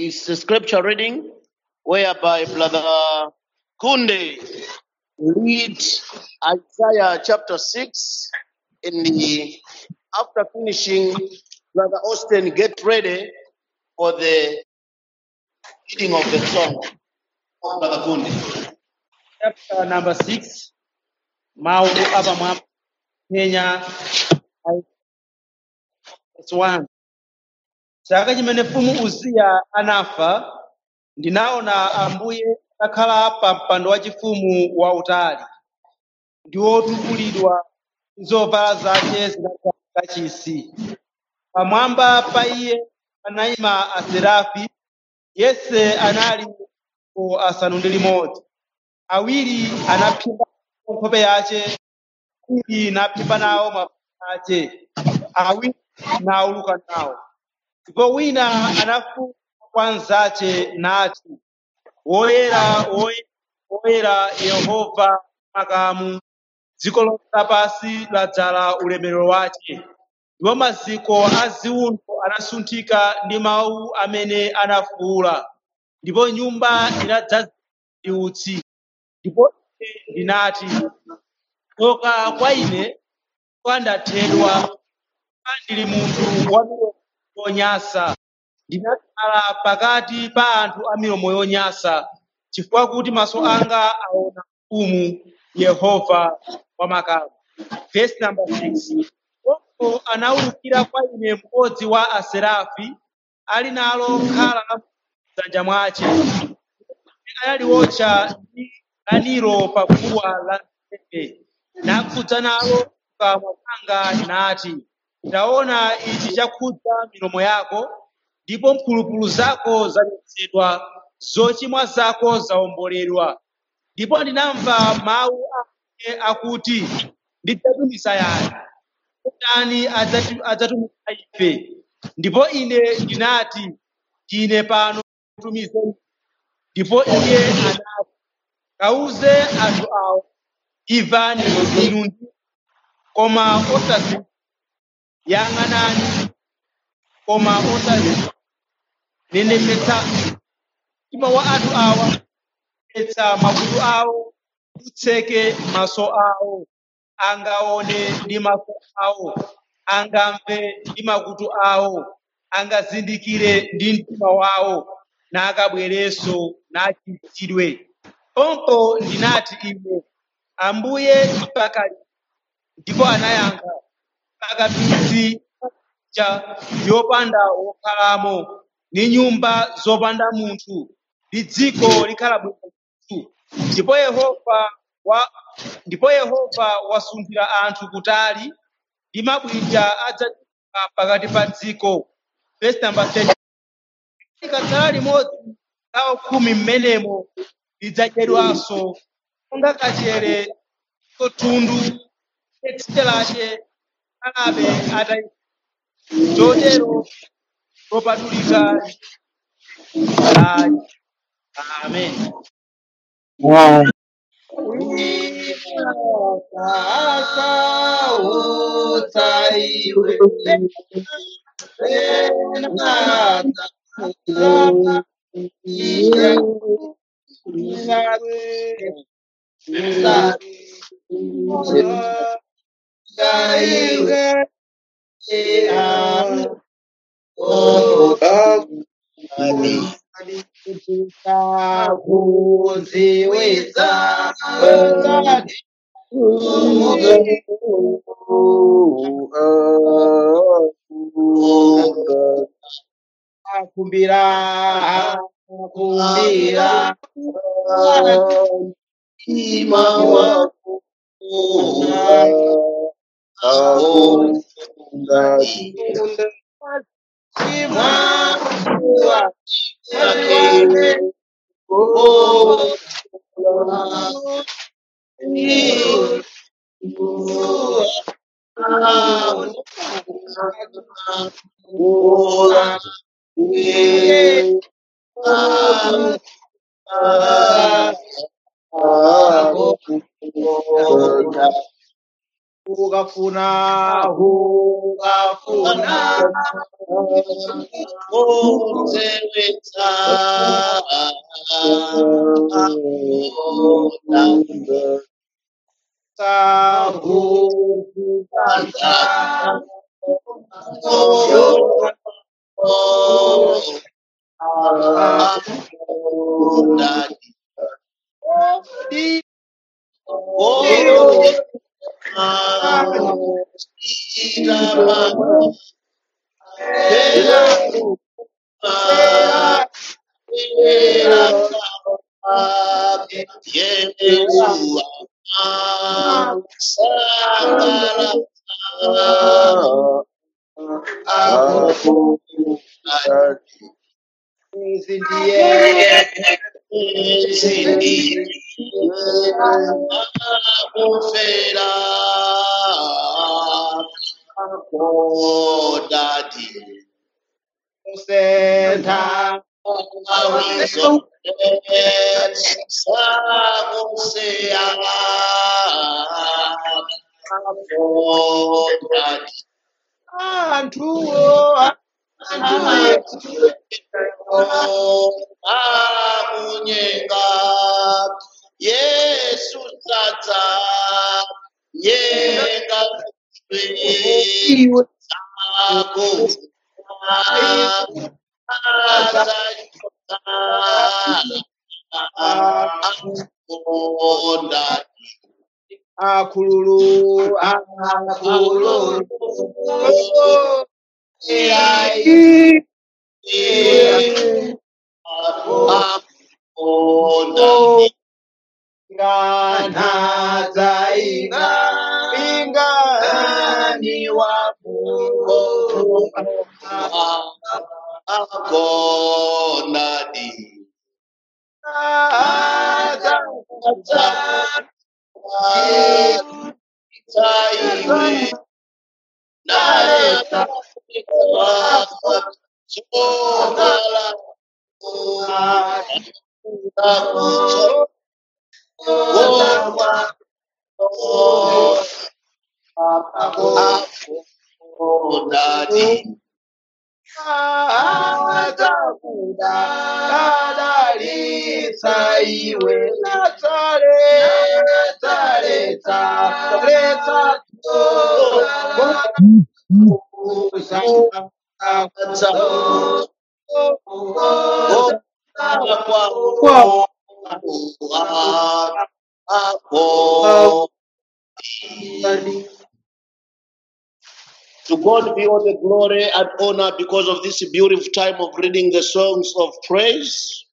is a scripture reading whereby Brother Kunde read Isaiah chapter 6 in the after finishing Brother Austin get ready for the reading of the song of Brother Kunde. chapter number 6 mawu apamwamba Kenya verse 1 chaka chimene mfumu uziya anafa ndinaona ambuye atakhala pa mpando wachifumu wautali ndi wotukulidwa ndi zovala zake zinagwa kachisi pamwamba pa iye panayima aserafi yense anali po asanu ndi limodzi awiri anaphimba nkhope yace awiri naphimba nawo mapazi ace awiri nauluka nawo ndipo wina anafuwula kwa nzace nati woyera woyera woyera yehova makamu dziko lonse lapansi ladzala ulemerero wace ndipo maziko a ziwundo anasunthika ndi mawu amene anafuwula ndipo nyumba inadzaza ndi utsi ndipo ine ndinati tsoka kwa ine kwa ndathedwa kwa ndili munthu wa milomo yonyansa ndinakhala pakati pa anthu a milomo yonyansa chifukwa kuti maso anga aona mfumu yehova wamakamu verse number 6 Ndipo anawulukira kwa ine mmodzi wa aserafi ali nalo khala la m'dzanja mwace anali wotcha ndi kaniro pa guwa lansembe nakhudza nalo m'kamwa mwanga nati taona ichi chakhudza milomo yako ndipo mphulupulu zako zachotsedwa zochimwa zako zawomboledwa ndipo ndinamva mawu ake akuti ndidzatumiza yani ndani adzati- adzatumiza ife ndipo ine ndinati ndine pano tumizeni ndipo iye anati kawuze anthu awo imvani inu ndi koma osazi yang'anani koma osazi nenepetsa mtima wa anthu awa petsa makutu awo utseke maso awo angaone ndi maso awo angamve ndi makutu awo angazindikire ndi mtima wawo nakabwerenso nachiritsidwe pompo ndinati ine ambuye mpaka liti ndipo anayankha mpaka midzi ja yopanda wokhalamo ndi nyumba zopanda munthu ndi dziko likhala bwino munthu ndipo yehova wa ndipo yehova wasunthira anthu kutali ndi mabwinja adzachoka pakati pa dziko verse number 10 likadzala limodzi lawo khumi m'menemo lidzadyedwanso monga kachere kotundu tsitsi lace alabe atayi chotero lopatulika ali amen kuziweza akumbira akumbira ima wako ima wake ukafuna ukafuna Kutsewetsa sakukaza Yesu Sangala izi ndiye akufera kodadi kusentha sakuseya kodadi anthuwo anthu amunyenga yesu tsatsa nyenga iwe ako akonda akhululu akhululu akonda nganaza inga ingani wako akonda di aza taiwe naleta chokala Dadi, Dadalisa iwe natale taleta leta To God be all the glory and honor because of this beautiful time of reading the songs of praise.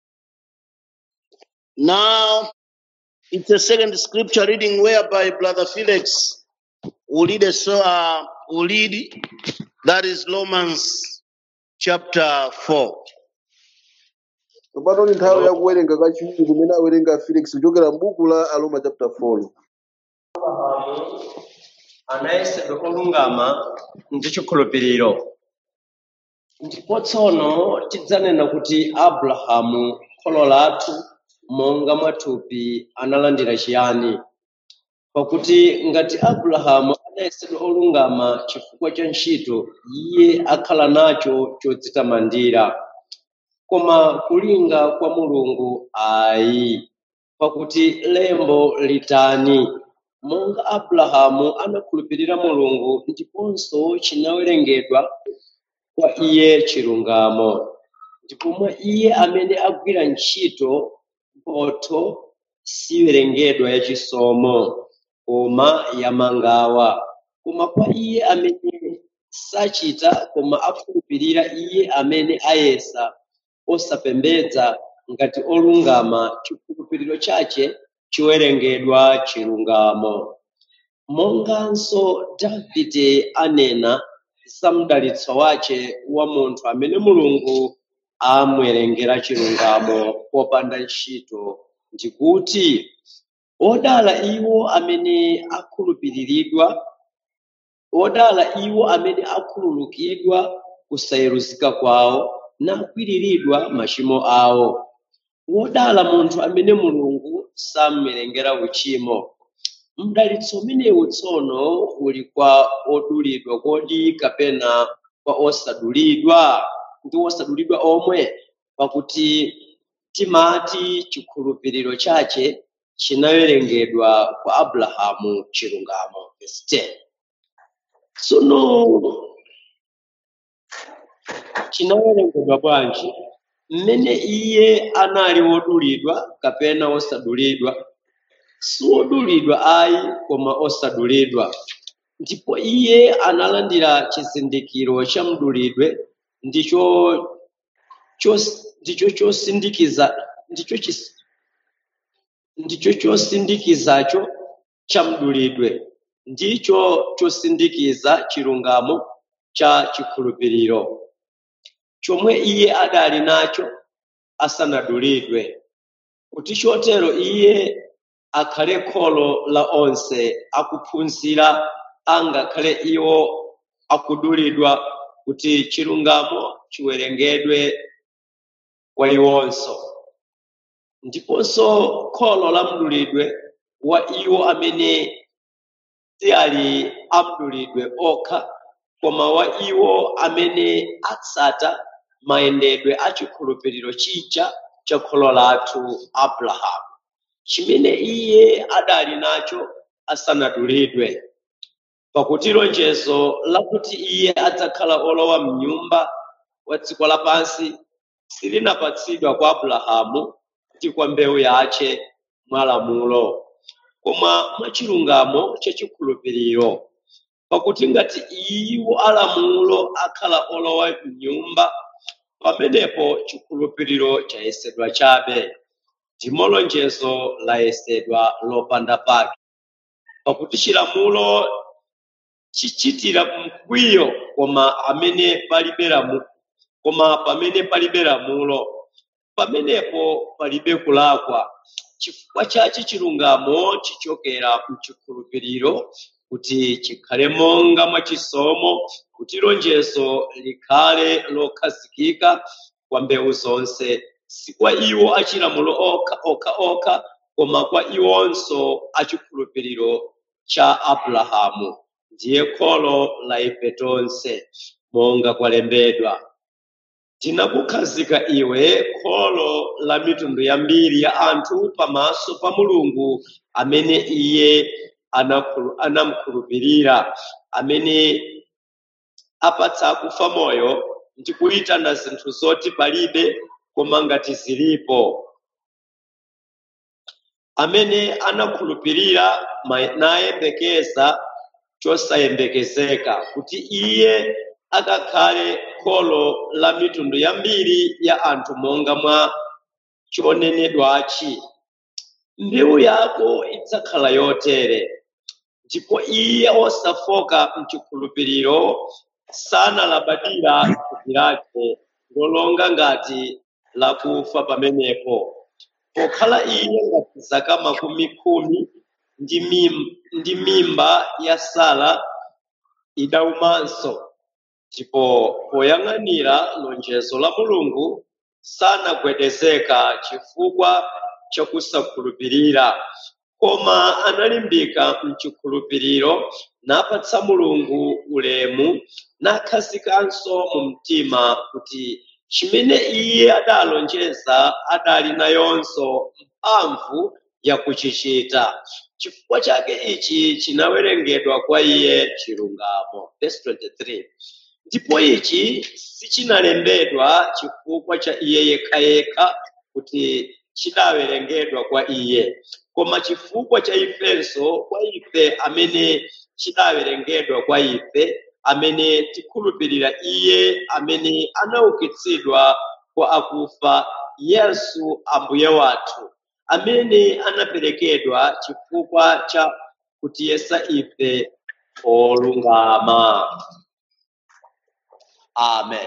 Now, it's a second scripture reading whereby Brother Felix will lead us, uh, will lead, that is Romans chapter 4. tsopano ni nthawi yakuwerenga kachiwiri kumene awerenga felix kuchokera m'buku la aroma chapter 4 abrahamu anayesedwa olungama ndi chikhulupiriro ndipo tsono tidzanena kuti abrahamu kholo lathu monga mwathupi analandira chiyani pakuti ngati abrahamu anayesedwa olungama chifukwa cha ntchito iye akhala nacho chodzitamandira koma kulinga kwa mulungu ayi pakuti lembo litani monga abrahamu anakhulupirira mulungu ndiponso chinawerengedwa kwa iye chilungamo ndipo mwa iye amene agwira ntchito mphotho siwerengedwa yachisomo koma yamangawa koma kwa iye amene sachita koma akhulupirira iye amene ayesa osapembedza ngati olungama chikhulupiriro chache chiwerengedwa chilungamo monganso davide anena za mdalitso wace wa munthu amene mulungu amwerengera chilungamo popanda ntchito ndikuti odala iwo amene akhulupiriridwa odala iwo amene akhululukidwa kusayeruzika kwawo nakwiriridwa machimo awo wodala munthu amene mulungu samwerengera uchimo mdalitso umenewu tsono uli kwa odulidwa kodi kapena kwa osadulidwa ndi osadulidwa omwe pakuti timati chikhulupiriro chache chinawerengedwa kwa abrahamu chilungamo verse 10 tsono chinawerengedwa bwanji mmene iye anali wodulidwa kapena osadulidwa si wodulidwa ayi koma osadulidwa ndipo iye analandira chizindikiro cha mdulidwe ndicho chos- ndicho chosindikiza ndicho chis- ndicho chosindikizacho cha mdulidwe ndicho chosindikiza chilungamo cha chikhulupiriro chomwe iye adali nacho asanadulidwe kuti chotero iye akhale kholo la onse akuphunzira angakhale iwo akudulidwa kuti chilungamo chiwerengedwe kwa iwonso ndiponso kholo la mdulidwe wa iwo amene si ali amdulidwe okha koma wa iwo amene atsata mayendedwe a chikhulupiriro chija cha kholo lathu abrahamu chimene iye adali nacho asanadulidwe pakuti lonjezo lakuti iye adzakhala olowa mnyumba wa dziko lapansi silinapatsidwa kwa abrahamu ndi kwa mbewu yace mwa lamulo koma mwa chilungamo cha chikhulupiriro pakuti ngati iwo alamulo akhala olowa mnyumba pamenepo chikhulupiriro chayesedwa chabe ndimo lonjezo layesedwa lopanda pake pakuti chilamulo chichitira mkwiyo koma amene palibe lamu koma pamene palibe lamulo pamenepo palibe kulakwa chifukwa chache chilungamo chichokera mchikhulupiriro kuti chikhale monga mwachisomo kuti lonjezo likhale lokhazikika kwa mbewu zonse si kwa iwo achilamulo okha okha okha koma kwa iwonso achikhulupiriro cha abrahamu ndiye kholo la ife tonse monga kwalembedwa tinakukhazika iwe kholo la mitundu yambiri ya anthu pamaso pa mulungu amene iye anakhulu- anamukhulupirira amene apatsa akufa moyo ndi kuyitana zinthu zoti palibe koma ngati zilipo amene anakhulupirira ma- nayembekeza chosayembekezeka kuti iye akakhale kholo la mitundu yambiri ya anthu monga mwa chonenedwachi mbewu yako idzakhala yotere ndipo iye osafoka mchikhulupiriro sanalabadira thupi lake lolonga ngati lakufa pamenepo pokhala iye ngati zaka makumi khumi ndi mim- ndi mimba ya sara idaumanso ndipo poyang'anira lonjezo la mulungu sanagwedezeka chifukwa chakusakhulupirira koma analimbika mchikhulupiriro napatsa mulungu ulemu nakhazikanso mu mtima kuti chimene iye adalonjeza adali nayonso mphamvu yakuchichita chifukwa chake ichi chinawerengedwa kwa iye chilungamo Verse 23 ndipo ichi sichinalembedwa chifukwa cha iye yekhayekha kuti chidawerengedwa kwa iye koma chifukwa cha ifenso kwa ife amene chidawerengedwa kwa ife amene tikhulupirira iye amene anaukitsidwa kwa akufa yesu ambuye wathu amene anaperekedwa chifukwa cha kutiyesa ife olungama amen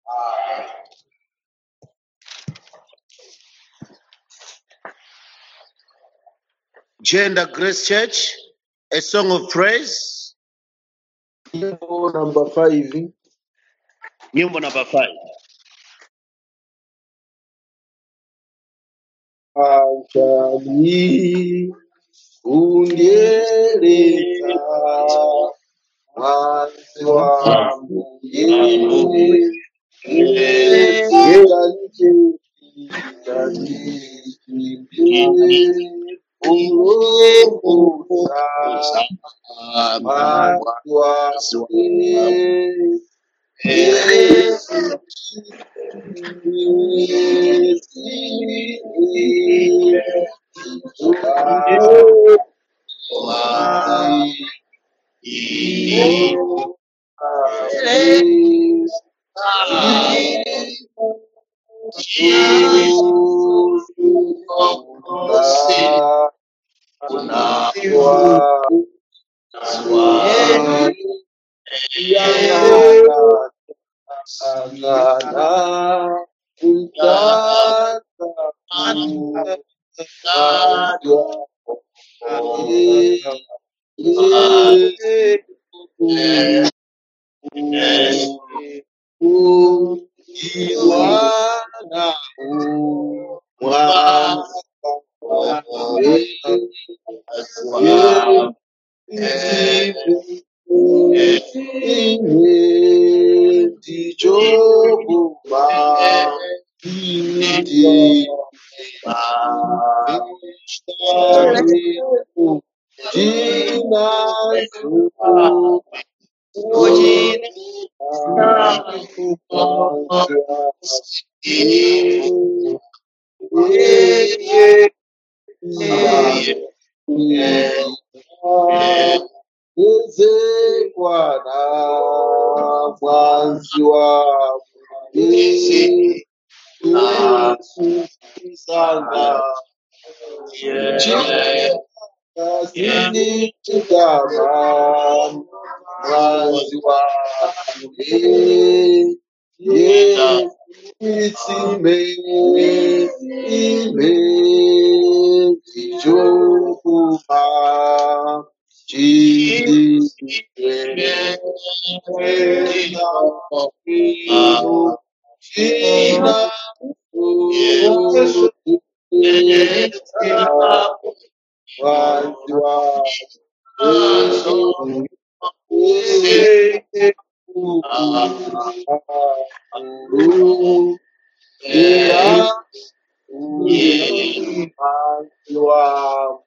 Gender Grace Church, a song of praise, Nyimbo namba 5 nyimbo number five. achani kundiye mwanzi wangu yeye ulomusa mwanzi wangu Yesu ezekwana mwanzi wangu Yesu sanga Kama mwanzi wangu Yesu itsime ime tichokuma chidikeno china mwanzi wangu Yesu era mwanzi wangu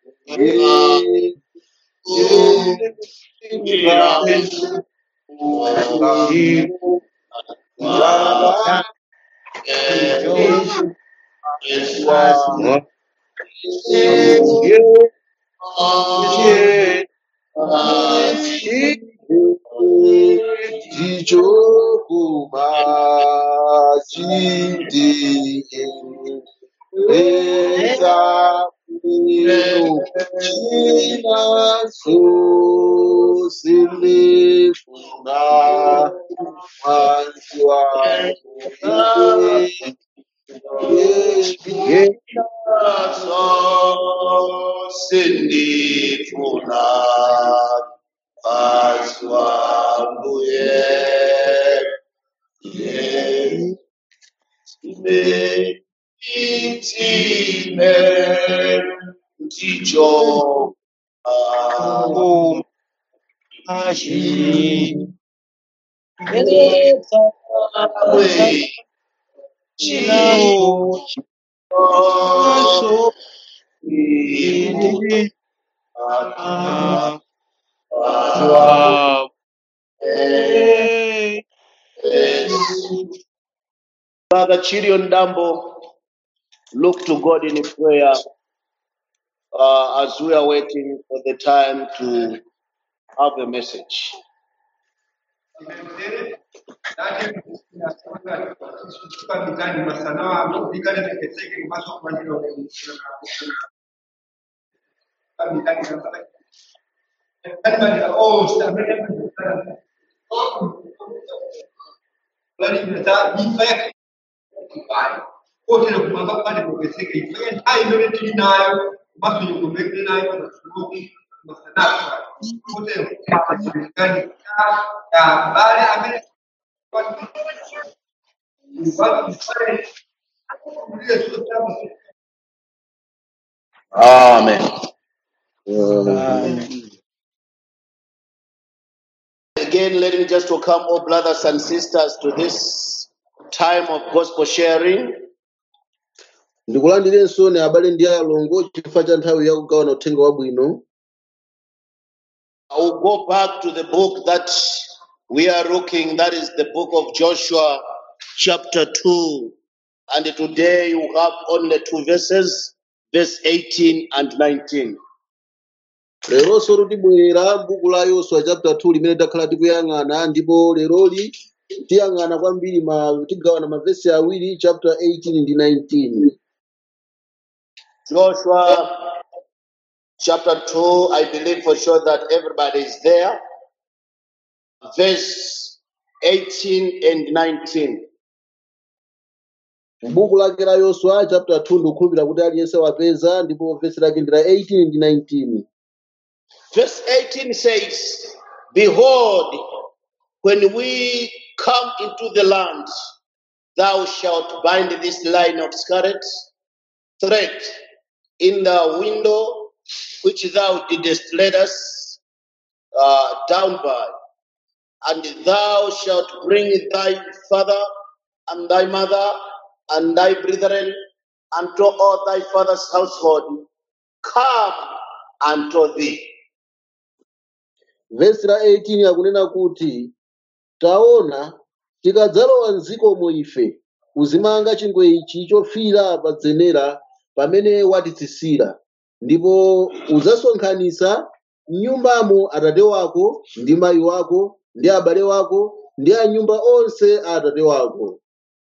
Jichokuma chindi Leza mino china so silifuna mwanzi wangu sindifuna mwanzi wangu ye ye ime itime ndicho we chinawo so Brother Chirion Dambo, look to God in prayer uh, as we are waiting for the time to have a message. Wote kumanga pale kuwezeka ifanye hai ndio tulinayo basi yukumekele nayo na suluhi masanaa wote gani ya bale ame watu pale Amen. Again, let me just welcome all brothers and sisters to this time of gospel sharing. ndikulandirenso ni abale ndi alongo chifukwa cha nthawi ya kugawana uthenga wabwino I will go back to the book that we are looking, that is the book of Joshua, chapter 2. And today you have only two verses, verse 18 and 19. leronso tibwera m'buku la yoswa chapter 2 limene takhala tikuyang'ana ndipo leroli tiyang'ana kwambiri ma tigawana mavesi awiri chapter 18 ndi 19 Joshua chapter 2, I believe for sure that everybody is there. Verse 18 and 19. m'buku lake la yoswa chapter 2 ndikukhulupirira kuti aliyense wapeza ndipo vesi lake ndi la 18 ndi 19 Verse 18 says, Behold, when we come into the land, thou shalt bind this line of scarlet thread in the window which thou didst let us uh, down by, and thou shalt bring thy father and thy mother and thy brethren unto all thy father's household come unto thee. vesi la 18 akunena kuti taona tikadzalowa mdzikomo ife uzimanga chingwe ichi chofira pa dzenera pamene watitsitsira ndipo udzasonkhanitsa m'nyumbamo atate wako ndi mayi wako ndi abale wako ndi anyumba onse a atate wako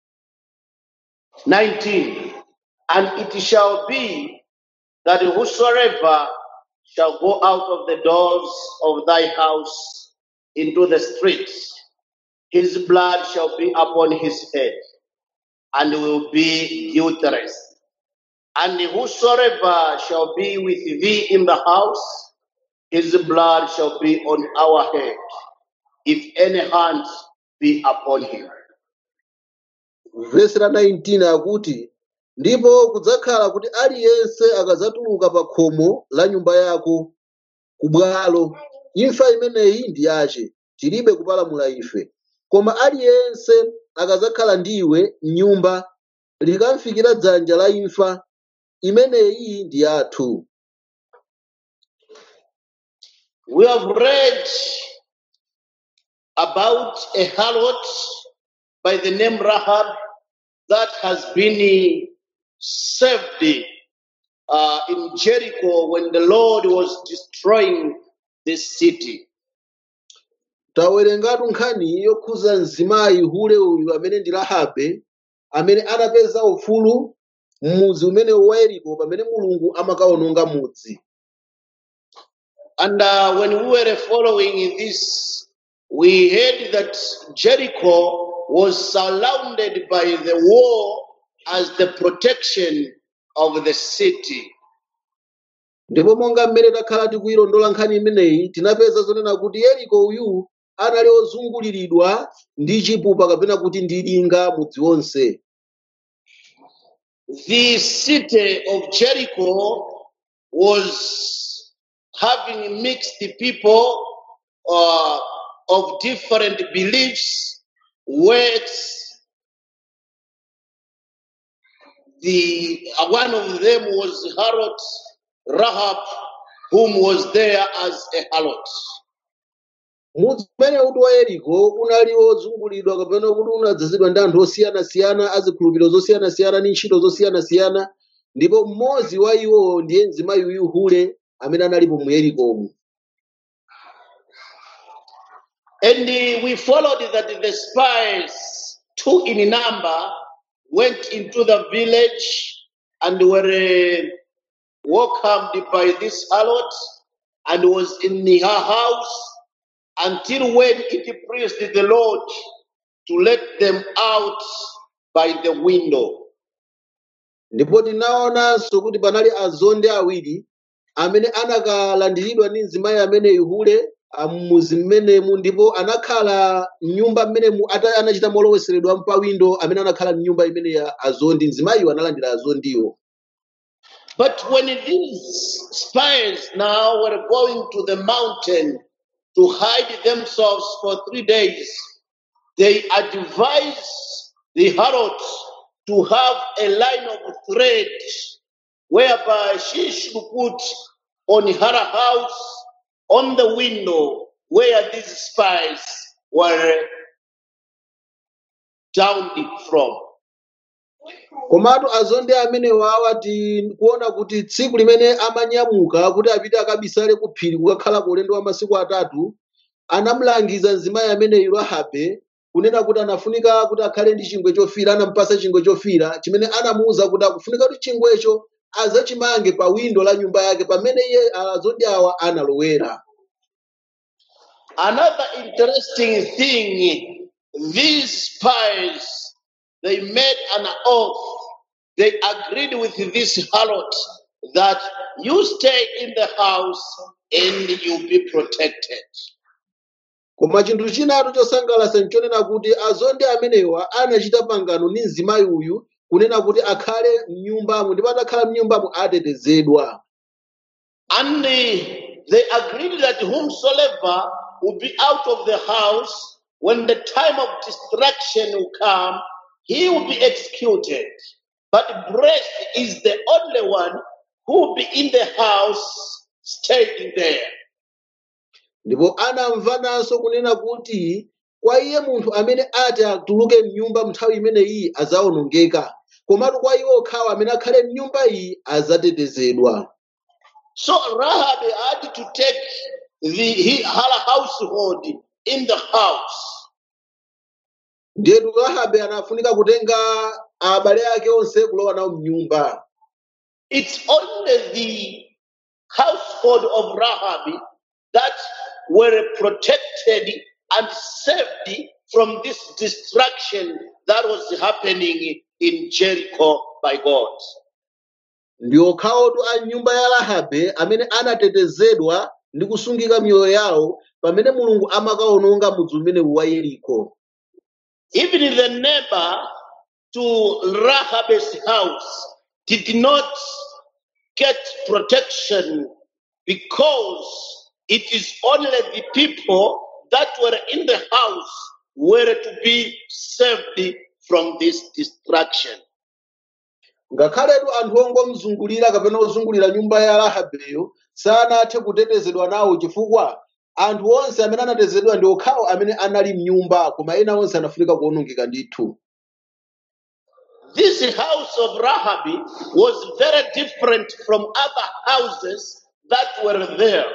19 And it shall be that whosoever shall go out of the doors of thy house into the streets, his blood shall be upon his head, and will be guiltless. And whosoever shall be with thee in the house, his blood shall be on our head, if any hand be upon him. vesi la 19 akuti ndipo kudzakhala kuti aliyense akadzatuluka pa khomo la nyumba yako ku bwalo imfa imeneyi ndi yace tilibe kupalamula ife koma aliyense akadzakhala ndiwe m'nyumba likamfikira dzanja la imfa imeneyi ndi yathu We have read about a harlot by the name Rahab that has been saved uh, in Jericho when the Lord was destroying this city. tawerengatu nkhani yokhuza mzimayi hule uyu amene ndi rahabe amene anapeza ufulu m'mudzi umene wa yeriko pamene mulungu amakawononga mudzi And uh, when we were following this, we heard that Jericho was surrounded by the wall as the protection of the city. ndipo monga mmene takhala tikuyilondola nkhani imeneyi tinapeza zonena kuti yeriko uyu anali ozunguliridwa ndi chipupa kapena kuti ndi linga mudzi wonse The city of Jericho was having mixed people uh, of different beliefs, works. The uh, one of them was Harlot Rahab, whom was there as a harlot. mudzi umene uti wa yeriko unali wozungulidwa kapena kuti unadzazidwa ndi anthu osiyanasiyana azikhulupiriro zosiyanasiyana ndi ntchito zosiyanasiyana ndipo mmodzi wa iwo ndiye mzimayi uyu hule amene analipo mu yerikomu And uh, we followed that the spies, two in number, went into the village and were uh, welcomed by this harlot and was in her house until when it pleased the Lord to let them out by the window. ndipo tinaonanso kuti panali azonde awiri amene anakalandiridwa ndi mzimayi ameneyu hule mmuzi mmenemu ndipo anakhala m'nyumba mmenemu ata anachita moloweseredwa mpawindo amene anakhala m'nyumba imene ya azondi mzimayiwo analandira azondiwo But when these spies now were going to the mountain to hide themselves for three days, they advise the harlot to have a line of thread whereby she should put on her house on the window where these spies were downed from. komatu azonde amenewa awa tikuona kuti tsiku limene amanyamuka kuti apite akabisale ku phiri kukakhala ku ulendo wa masiku atatu anamulangiza mzimayi ameneyu rahabe kunena kuti anafunika kuti akhale ndi chingwe chofira anampasa chingwe chofira chimene anamuwuza kuti akufunika kuti chingwecho azachimange pa windo la nyumba yake pamene iye azonde awa analowera Another interesting thing, these spies, they made an oath. They agreed with this harlot that you stay in the house and you be protected. koma chinthu chinatu chosangalatsa nchonena kuti azonde amenewa anachita pangano ndi mzimayi uyu kunena kuti akhale mnyumbamo ndipo atakhala mnyumbamo atetezedwa And they, they agreed that whomsoever will be out of the house when the time of destruction will come, he will be executed. But blessed is the only one who will be in the house staying there. ndipo anamvananso kunena kuti kwa iye munthu amene ati atuluke mnyumba nthawi imeneyi azawonongeka komatu kwa iwo okhawo amene akhale mnyumba iyi azatetezedwa So Rahab had to take the he, her household in the house. ndiyetu rahabe anafunika kutenga abale ake onse kulowa nawo mnyumba It's only the household of Rahab that were protected and saved from this destruction that was happening in Jericho by God. ndi okhawotu a nyumba ya rahabe amene anatetezedwa ndi kusungika miyoyo yawo pamene mulungu amakawononga mudzi umenewu wa yeriko Even the neighbor to Rahab's house did not get protection because it is only the people that were in the house were to be saved from this destruction. ngakhaletu anthu ongomzungulira kapena ozungulira nyumba ya rahabeyo sanathe kutetezedwa nawo chifukwa anthu onse amene anatetezedwa ndi okhawo amene anali mnyumba koma ena onse anafunika kuwonongeka ndithu This house of Rahab was very different from other houses that were there.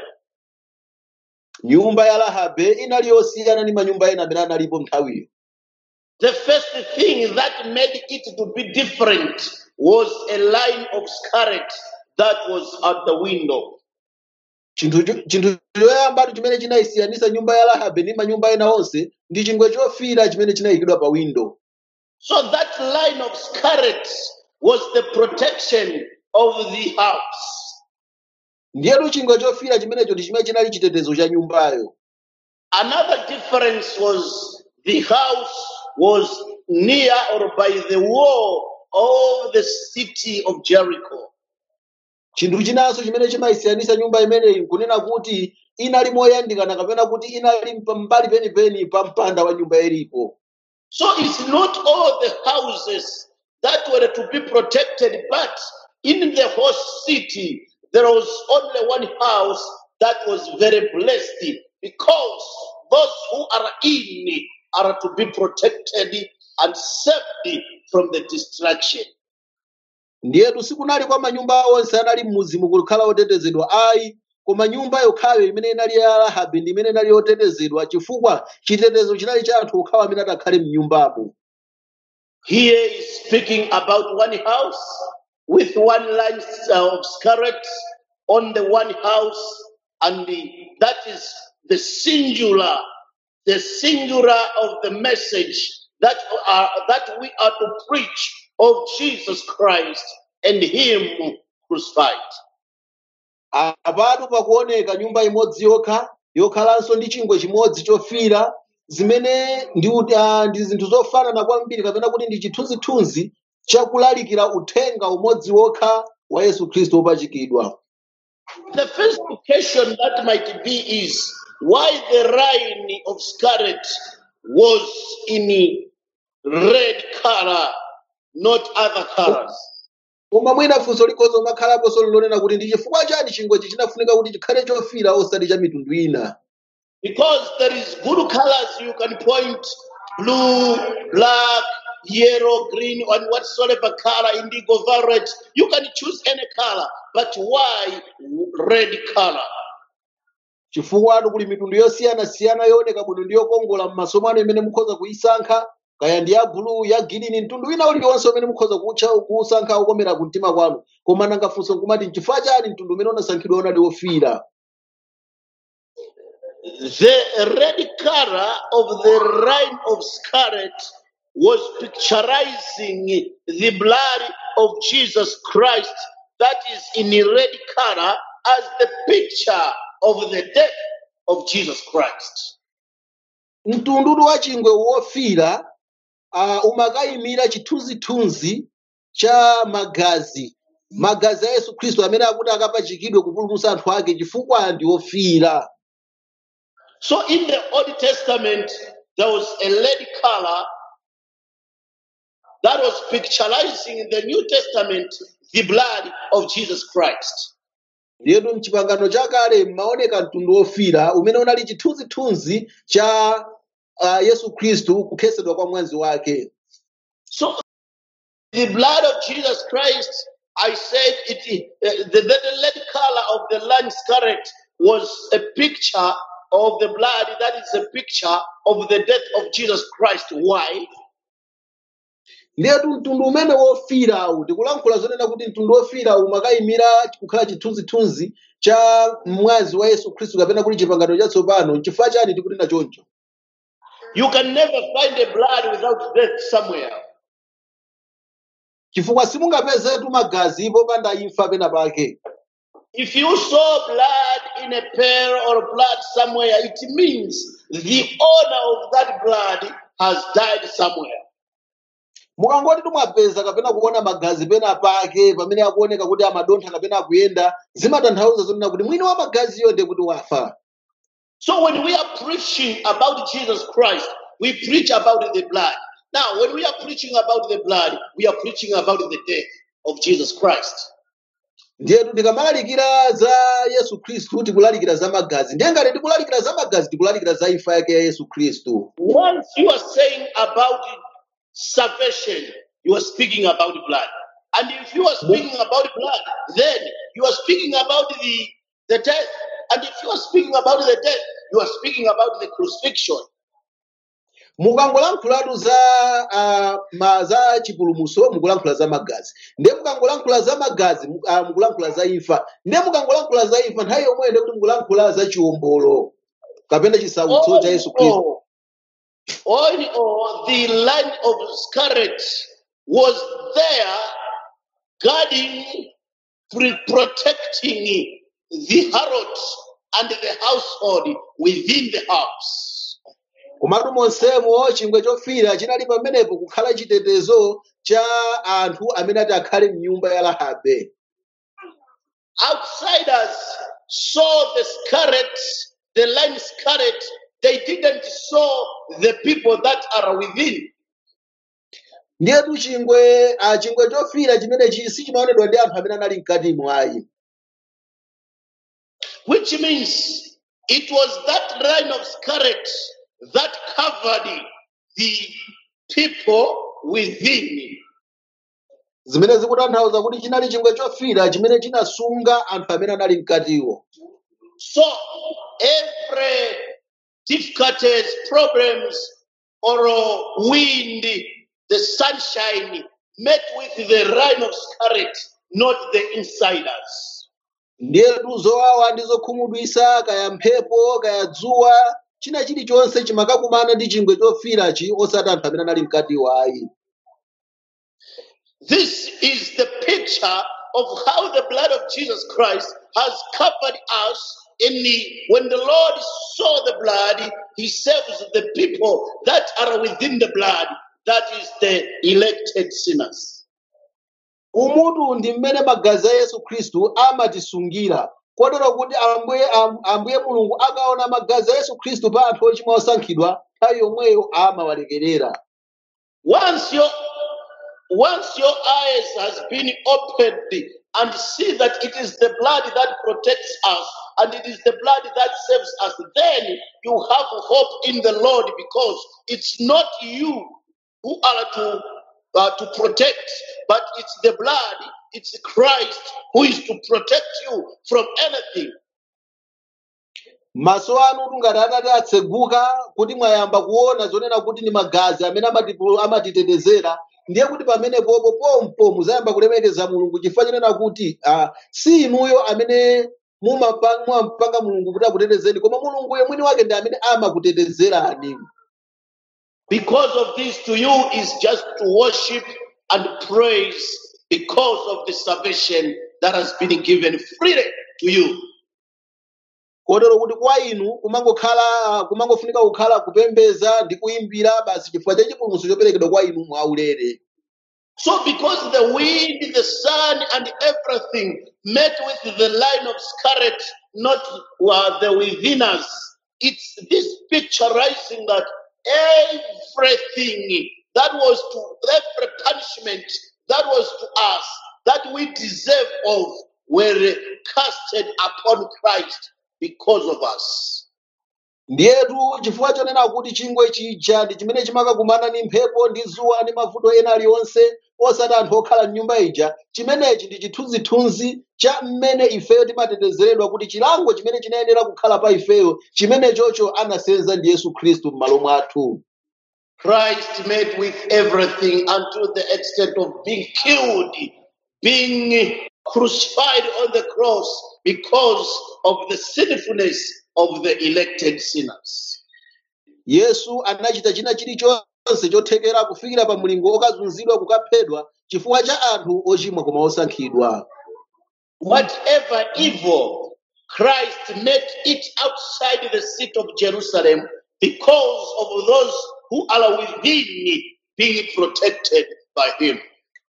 nyumba ya rahabe inali yosiyana ndi manyumba ena amene analipo nthawiyo The first thing that made it to be different was a line of scarlet that was at the window. chinthu cho- chinthu choyambatu chimene chinayisiyanisa nyumba ya rahabe ndi manyumba ena onse ndi chingwe chofira chimene chinayikidwa pa windo So that line of scarlet was the protection of the house. ndiyetu chingwe chofira chimenecho ndi chimene chinali chitetezo cha nyumbayo Another difference was the house was near or by the wall of the city of Jericho. chinthu chinanso chimene chimayisiyanisa nyumba imeneyi nkunena kuti inali moyandikana kapena kuti inali pambali penipeni pa mpanda wa nyumba ilipo So it's not all the houses that were to be protected, but in the whole city, there was only one house that was very blessed because those who are in are to be protected and saved from the destruction. ndiyetu sikunali kwa manyumba onse anali m'muzimu kukhala otetezedwa ayi koma nyumba yokhayo imene inali ya rahabe ndi imene inali yotetezedwa chifukwa chitetezo chinali cha anthu okhawo amene adakhale m'nyumbamo Here is speaking about one house with one line of scarlet on the one house, and the, that is the singular, the singular of the message that are that we are to preach of Jesus Christ and Him crucified. apatu pakuoneka nyumba imodzi yokha yokhalanso ndi chingwe chimodzi chofira zimene ndi ut- ah, ndi zinthu zofanana kwambiri kapena kuti ndi chithunzithunzi chakulalikira uthenga umodzi wokha wa yesu khristu wopachikidwa The first occasion that might be is why the line of scarlet was in red color, not other colors. koma mwina funso likhoza umakhalaponso lonena kuti ndi chifukwa chani chingwechi chinafunika kuti chikhale chofira osati cha mitundu ina Because there is good colors you can point blue, black, yellow, green, and whatsoever color, indigo, violet. You can choose any color, but why red color? chifukwa atu kuli mitundu yosiyanasiyana yooneka bwino ndi yokongola m'maso mwanu imene mukhoza kuyisankha kaya ndi ya bulu ya girini mtundu wina uliwonse umene mukhoza kutcha kuusankha ukomera ku mtima kwanu koma nanga funso nkumati nchifukwa chani mtundu umene unasankhidwa unali wofira The red color of the line of scarlet was picturizing the blood of Jesus Christ that is in red color as the picture of the death of Jesus Christ. mtundudu wa chingwe wofira uh, umakayimira chithunzithunzi cha magazi magazi a yesu khristu amene akuti akapachikidwe kupulumutsa anthu ake chifukwa ndi ofira So in the Old Testament, there was a red color that was picturizing in the New Testament the blood of Jesus Christ. ndiyetu mchipangano chakale mmaoneka mtundu wofira umene unali chithunzithunzi cha uh, yesu khristu kukhetsedwa kwa mwazi wake So the blood of Jesus Christ, I said, it uh, the, the, the red color of the land scarlet was a picture of the blood. That is a picture of the death of Jesus Christ. Why? ndiyetu mtundu umene wofirawu tikulankhula zonena kuti mtundu wofirawu umakayimira kukhala chithunzithunzi cha mwazi wa yesu khristu kapena kuti chipangano chatsopano nchifukwa chani tikunena choncho You can never find a blood without death somewhere. chifukwa simungapezetu magazi popanda imfa pena pake If you saw blood in a pail or blood somewhere, it means the owner of that blood has died somewhere. mukangoti timwapeza kapena kuona magazi pena pake pamene akuoneka kuti amadontha kapena akuyenda zimatanthauza zonena kuti mwini wa magaziyo ndiye kuti wafa So when we are preaching about Jesus Christ, we preach about the blood. Now, when we are preaching about the blood, we are preaching about the death of Jesus Christ. ndiyetu tikamalalikira za yesu khristu tikulalikira za magazi ndiye ngati tikulalikira za magazi tikulalikira za imfa yake ya yesu khristu Once you are saying about salvation, you are speaking about blood. And if you are speaking about blood, then you are speaking about the, the death. And if you are speaking about the death, you are speaking about the crucifixion. mukangolankhulatu za uh, ma za chipulumuso mukulankhula za magazi ndiye mukangolankhula za magazi mu- ah, mukulankhula za imfa ndiye mukangolankhula za imfa nthawi yomweyo ndiye kuti mukulankhula za chiwombolo kapena chisautso All cha in yesu khristu all, all in all, the line of scarlet was there guarding, pre- protecting the harlot and the household within the house. komatu monsemo chingwe chofira chinali pamenepo kukhala chitetezo cha anthu amene ati akhale mnyumba ya rahabe Outsiders saw the scarlet, the line scarlet. They didn't saw the people that are within. ndiyetu chingwe ah, chingwe chofira chimene chi sichimaonedwa ndi anthu amene anali mkatimo ayi which means it was that line of scarlet that covered the people within. zimene zikutanthauza kuti chinali chingwe chofira chimene chinasunga anthu amene anali mkatiwo So every difficulties, problems, or wind, the sunshine met with the line of scarlet, not the insiders. ndiyetu zowawa ndi zokhumudwisa kaya mphepo kaya dzuwa china chilichonse chimakakumana ndi chingwe chofirachi osati anthu amene anali mkatiwo ayi This is the picture of how the blood of Jesus Christ has covered us in the when the Lord saw the blood, he saves the people that are within the blood, that is the elected sinners. umutu ndi mmene magazi a yesu khristu amatisungira kotero kuti ambuye am- ambuye mulungu akaona magazi a yesu khristu pa anthu ochimwa osankhidwa nthawi yomweyo amawalekerera Once your once your eyes has been opened and see that it is the blood that protects us and it is the blood that saves us, then you have hope in the Lord because it's not you who are to uh, to protect, but it's the blood, it's Christ who is to protect you from anything. maso anu ngati atati atseguka kuti mwayamba kuona zonena kuti ndi magazi amene amatipu- amatitetezera ndiye kuti pamenepopo pompo muzayamba kulemekeza mulungu chifukwa chinena kuti ah, si inuyo amene mumapa- mumampanga mulungu kuti akutetezeni koma mulungu mwini wake ndi amene amakutetezerani Because of this, to you is just to worship and praise because of the salvation that has been given freely to you. kotero kuti kwa inu kumangokhala kumangofunika kukhala kupembeza ndi kuyimbira basi chifukwa cha chipulumutso choperekedwa kwa inu mwaulere So, because the wind, the sun, and everything met with the line of scarlet, not uh, the within us, it's this picturizing that everything that was to every punishment that was to us that we deserve of were casted upon Christ because of us. ndiyetu chifukwa chonena kuti chingwe chija ndi chimene chimakakumana ndi mphepo ndi dzuwa ndi mavuto ena aliwonse osati anthu okhala m'nyumba ija chimenechi ndi chithunzithunzi cha mmene ifeyo timatetezeredwa kuti chilango chimene chinayenera kukhala pa ifeyo chimenechocho anasenza ndi yesu khristu m'malo mwathu Christ met with everything unto the extent of being killed, being crucified on the cross because of the sinfulness of the elected sinners. yesu anachita china chilichonse chothekera kufikira pa mlingo okazunzidwa kukaphedwa chifukwa cha anthu ochimwa koma osankhidwa Whatever evil, Christ met it outside the seat of Jerusalem because of those who are within being protected by him.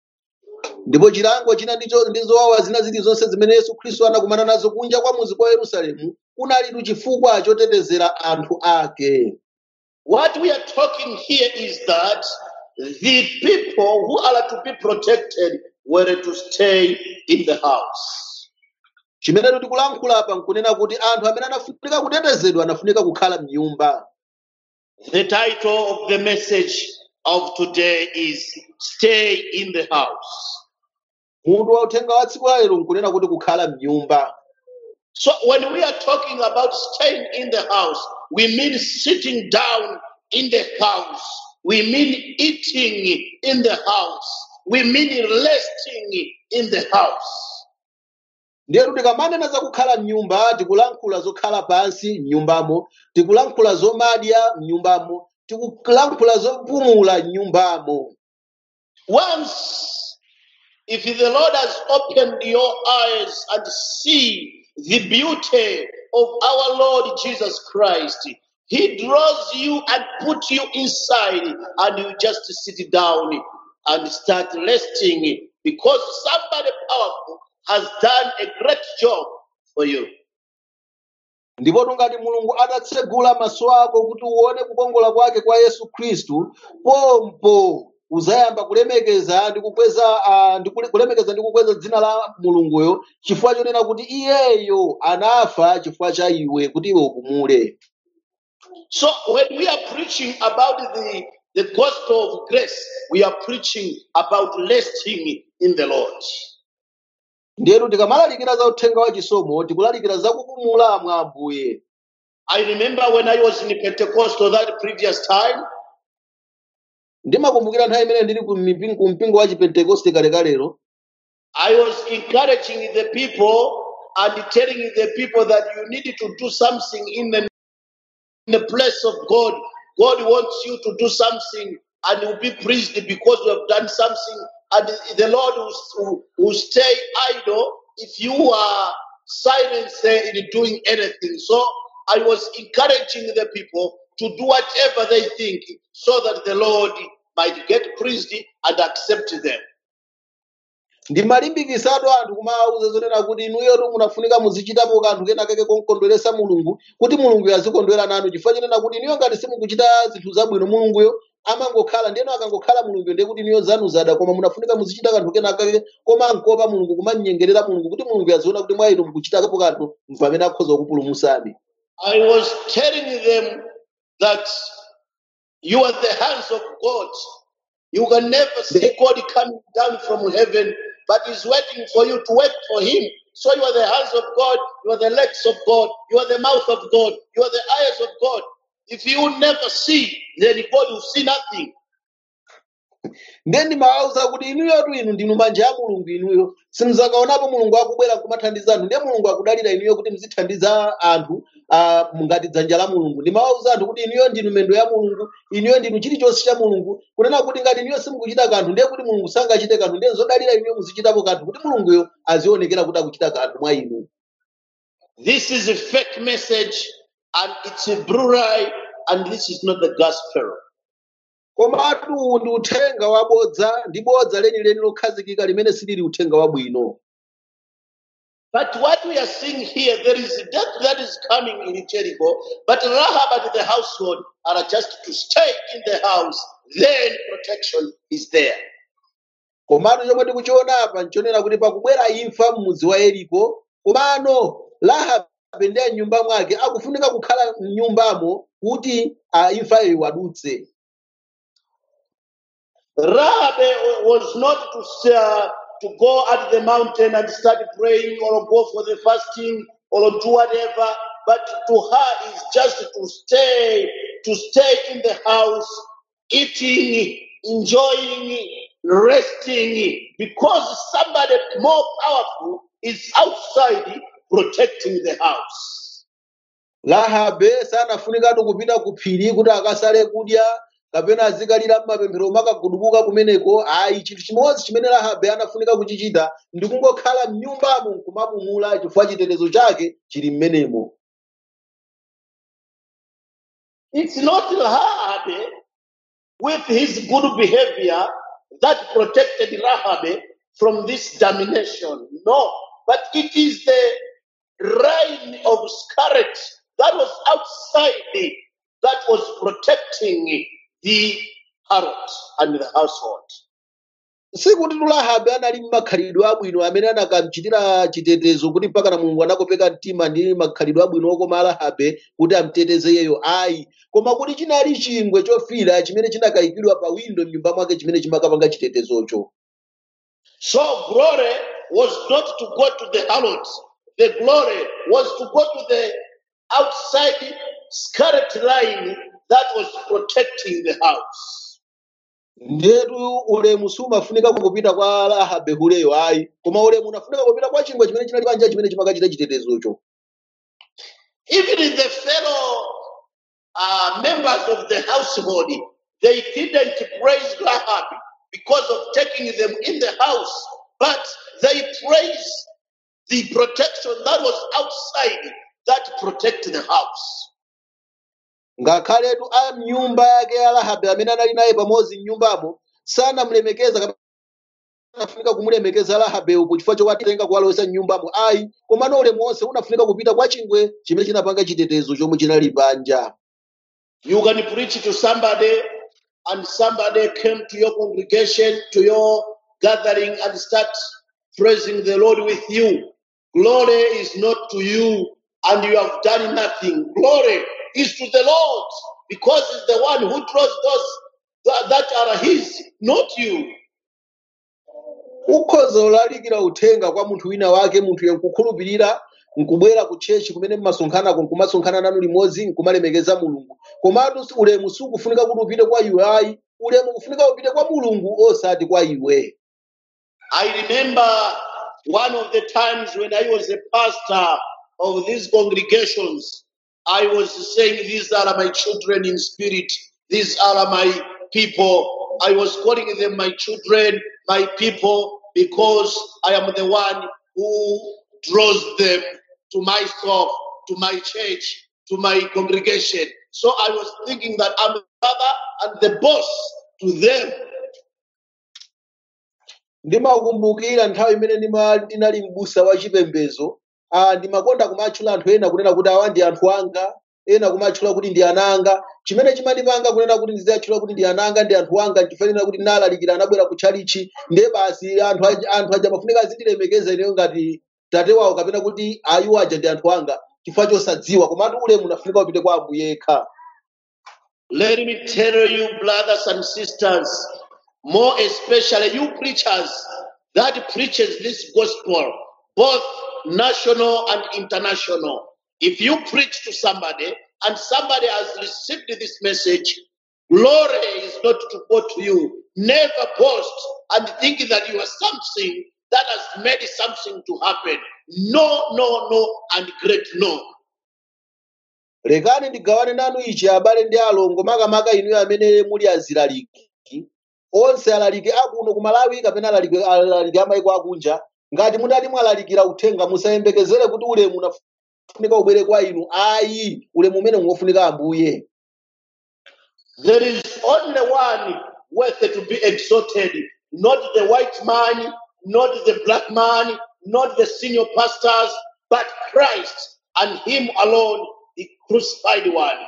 ndipo chilango china ndicho ndi zowawa zina zilizonse zimene yesu khristu anakumana nazo kunja kwa muzi kwa yerusalemu kunalitu chifukwa chotetezera anthu ake What we are talking here is that the people who are to be protected were to stay in the house. chimene tikulankhula apa nkunena kuti anthu amene anafunika kutetezedwa anafunika kukhala m'nyumba The title of the message of today is Stay in the House. mutu wa uthenga wa tsiku la lero nkunena kuti kukhala m'nyumba So when we are talking about staying in the house, we mean sitting down in the house. We mean eating in the house. We mean resting in the house. ndiyetu tikamanena za kukhala m'nyumba tikulankhula zokhala pansi m'nyumbamo tikulankhula zomadya m'nyumbamo tikulankhula zopumula m'nyumbamo Once, if the Lord has opened your eyes and see the beauty of our Lord Jesus Christ, He draws you and put you inside, and you just sit down and start resting because somebody powerful has done a great job for you. ndipo ngati mulungu atatsegula maso ako kuti uone kukongola kwake kwa yesu khristu pompo uzayamba kulemekeza ndi kukweza ah, ndi kule- kulemekeza ndi kukweza dzina la mulunguyo chifukwa chonena kuti iyeyo anafa chifukwa cha iwe kuti iwe upumule So when we are preaching about the, the gospel of grace, we are preaching about resting in the Lord. ndiyetu tikamalalikira za uthenga wa chisomo tikulalikira za kupumula mwa ambuye I remember when I was in Pentecostal that previous time, ndimakumbukira nthawi imene ndili ku mipin- ku mpingo wa chipentekoste kalekalero I was encouraging the people and telling the people that you need to do something in the, in the place of God. God wants you to do something and will be pleased because you have done something. And the Lord will, will stay idle if you are silent say, in doing anything. So I was encouraging the people to do whatever they think so that the Lord might get pleased and accept them. ndimalimbikisatu anthu kumawawuza zonena kuti inuyotu munafunika muzichitapo kanthu kena kake kokondweresa mulungu kuti mulunguyo azikondwera nanu chifukwa chinena kuti inuyo ngati simukuchita zinthu zabwino mulunguyo amangokhala ndiyeno akangokhala mulunguyo ndiye kuti inuyo zanu zada koma munafunika muzichita kanthu kena kake koma nkopa mulungu kumanyengerera mulungu kuti mulungu aziona kuti mwa inu mukuchitapo kanthu pamene akhoza kupulumusani I was telling them that you are the hands of God. You can never see God coming down from heaven, but He's waiting for you to wait for Him. So you are the hands of God, you are the legs of God, you are the mouth of God, you are the eyes of God. If you never see, then God will see nothing. ndiye ndimawawuza kuti inuyotu inu ndinu manja a mulungu inuyo simuzakaonapo mulungu akubwera kumathandiza anthu ndiye mulungu akudalira inuyo kuti muzithandiza anthu ah, ngati dzanja la mulungu ndimawawuza anthu kuti inuyo ndinu mendo ya mulungu inuyo ndinu chilichonse cha mulungu kunena kuti ngati inuyo simukuchita kanthu ndiye kuti mulungu sangachite kanthu ndiye zodalira inuyo muzichitapo kanthu kuti mulunguyo azionekera kuti akuchita kanthu mwa inu This is a fake message and it's a blue and this is not the gospel. komatu uwu ndi uthenga wabodza ndi bodza lenileni lokhazikika limene silili uthenga wabwino But what we are seeing here, there is death that is coming in Jericho, but Rahab and the household are just to stay in the house. Then protection is there. komatu chomwe tikuchiona apa nchonena kuti pakubwera imfa m'mudzi wa yeriko komano rahabe ndi mnyumba mwake akufunika kukhala m'nyumbamo kuti ah, imfayo iwadutse Rahab eh, was not to, uh, to go at the mountain and start praying or go for the fasting or do whatever, but to her is just to stay, to stay in the house, eating, enjoying, resting, because somebody more powerful is outside protecting the house. rahabe sanafunikatu kupita ku phiri kuti akasale kudya kapena azikalira m'mapemphero makagudubuka kumeneko ayi chinthu chimodzi chimene rahabe anafunika kuchichita ndi kungokhala m'nyumbamo nkumapumula chifukwa chitetezo chake chili m'menemo It's not Rahab with his good behavior that protected Rahab from this domination. No, but it is the reign of scarlet that was outside that was protecting the harlot and the household. sikuti rahabe anali m'makhalidwe abwino amene anakamchitira chitetezo kuti mpaka na mulungu anakopeka mtima ndi makhalidwe abwino okoma rahabe kuti amteteze yeyo ayi koma kuti chinali chingwe chofira chimene chinakayikidwa pa windo m'nyumba mwake chimene chimakapanga chitetezocho So glory was not to go to the harlot. The glory was to go to the outside scarlet line that was protecting the house. ndetu ulemu sumafunika kupita kwa rahabe huleyo ayi koma ulemu unafunika kupita kwa chingwe chimene chinali panja chimene chimakachita chitetezocho Even in the fellow uh, members of the household, they didn't praise Rahab because of taking them in the house, but they praised the protection that was outside that protected the house. ngakhaletu a mnyumba yake ya rahabe amene anali naye pamodzi mnyumbamo sanamulemekeza kapena anafunika kumulemekeza rahabeyo chifukwa chowatenga kuwalowesa mnyumbamo ayi komano ulemu wonse unafunika kupita kwa chingwe chimene chinapanga chitetezo chomwe chinali panja You can preach to somebody, and somebody came to your congregation, to your gathering, and start praising the Lord with you. Glory is not to you, and you have done nothing. Glory is to the Lord, because He's the one who draws those that that are His, not you. ukhoza ulalikira uthenga kwa munthu wina wake munthuyo nkukhulupirira nkubwera ku tchechi kumene mmasonkhanako nkumasonkhana nanu limodzi nkumalemekeza mulungu komatu si- ulemu sukufunika kuti upite kwa iwe ayi ulemu kufunika upite kwa mulungu osati kwa iwe I remember one of the times when I was a pastor of these congregations, I was saying, These are my children in spirit, these are my people. I was calling them my children, my people, because I am the one who draws them to myself, to my church, to my congregation. So I was thinking that I'm the father and the boss to them. ndimakumbukira nthawi imene ndima- ndinali m'busa wa chipembedzo ah, ndimakonda kumatchula anthu ena kunena kuti awa ndi anthu anga ena kumatchula kuti ndi ana anga chimene chimandipanga kunena kuti ndiziyatchula kuti ndi ana anga ndi anthu anga ndifanira kuti ndinalalikira anabwera kutchalichi ndiye basi anthu aja anthu aja mafunika azindilemekeza ineyo ngati tate wawo kapena kuti ayiwo aja ndi anthu anga chifukwa chosadziwa komatu ulemu unafunika upite kwa ambuye yekha Let me tell you, brothers and sisters, more especially you preachers that preaches this gospel, both national and international. If you preach to somebody and somebody has received this message, glory is not to go to you. Never boast and think that you are something that has made something to happen. No, no, no, and great no. lekani ndigawane nanu ichi abale ndi alongo makamaka inuyo amene muli azilaliki onse alaliki akuno ku malawi kapena alaliki alaliki amayiko akunja ngati mudati mwalalikira uthenga musayembekezere kuti ulemu unafunika ubwere kwa inu ayi ulemu umene ngofunika ambuye There is only one worth to be exalted, not the white man, not the black man, not the senior pastors, but Christ and Him alone, the crucified one.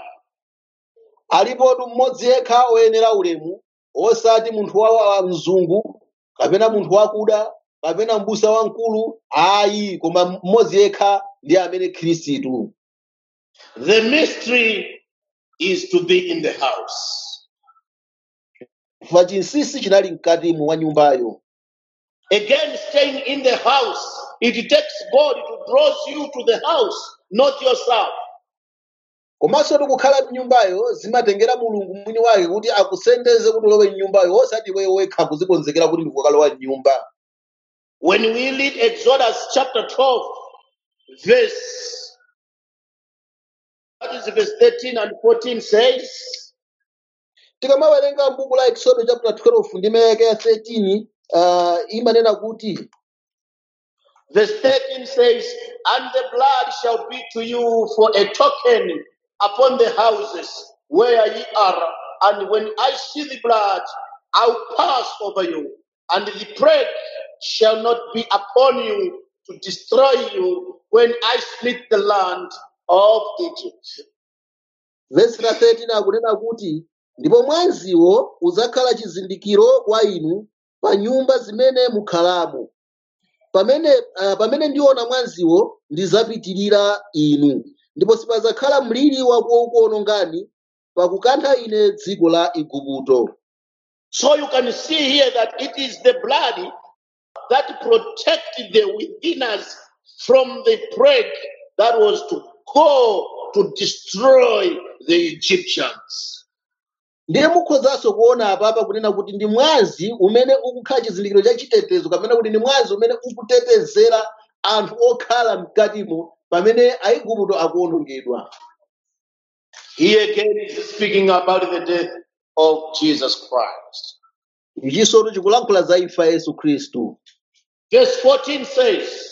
alipotu mmodzi yekha oyenera ulemu osati munthu wa wa mzungu kapena munthu wakuda kapena mbusa wamkulu ayi koma mmodzi yekha ndi amene khristu The mystery is to be in the house. chifukwa chinsinsi chinali mkatimo wa nyumbayo Again, staying in the house, it takes God to draw you to the house, not yourself. komanso tikukhala mnyumbayo zimatengera mulungu mwini wake kuti akusendeze kuti ulowe mnyumbayo osati iweyo wekha kuzikonzekera kuti ndikukalowa mnyumba When we read Exodus chapter 12, verse, that is verse 13 and 14 says, tikamawerenga m'buku la exodo chapter 12 ndi mayake ya 13 uh, imanena kuti verse 13 says, And the blood shall be to you for a token upon the houses where ye are. And when I see the blood, I'll pass over you, and the plague shall not be upon you to destroy you when I split the land of Egypt. vesi la 13 akunena kuti ndipo mwaziwo udzakhala chizindikiro kwa inu pa nyumba zimene mukhalamo pamene uh, pamene ndiona mwaziwo ndizapitirira inu ndipo sipadzakhala mliri wakuwonongani pakukantha ine dziko la igupto So you can see here that it is the blood that protected the withiners from the plague that was to go to destroy the Egyptians. ndiye mukhozanso kuona apapa kunena kuti ndi mwazi umene ukukhala chizindikiro cha chitetezo kapena kuti ndi mwazi umene ukutetezera anthu okhala mkatimo pamene aigupto akuwonongedwa Here again is speaking about the death of Jesus Christ. ichinso chikulankhula za imfa ya yesu khristu Verse 14 says,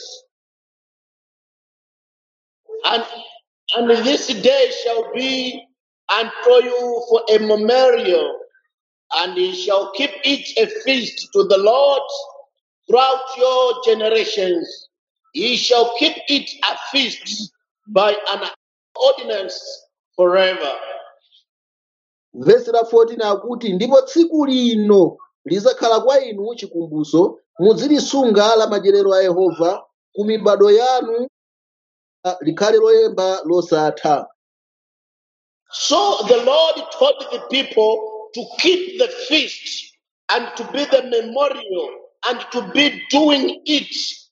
And, and this day shall be unto you for a memorial, and ye shall keep it a feast to the Lord throughout your generations. Ye shall keep it a feast by an ordinance forever. vesi la 14 akuti ndipo tsiku lino lizakhala kwa inu chikumbutso muzilisunga la madyerero a yehova ku mibado yanu ah, likhale loyemba losatha So the Lord told the people to keep the feast and to be the memorial and to be doing it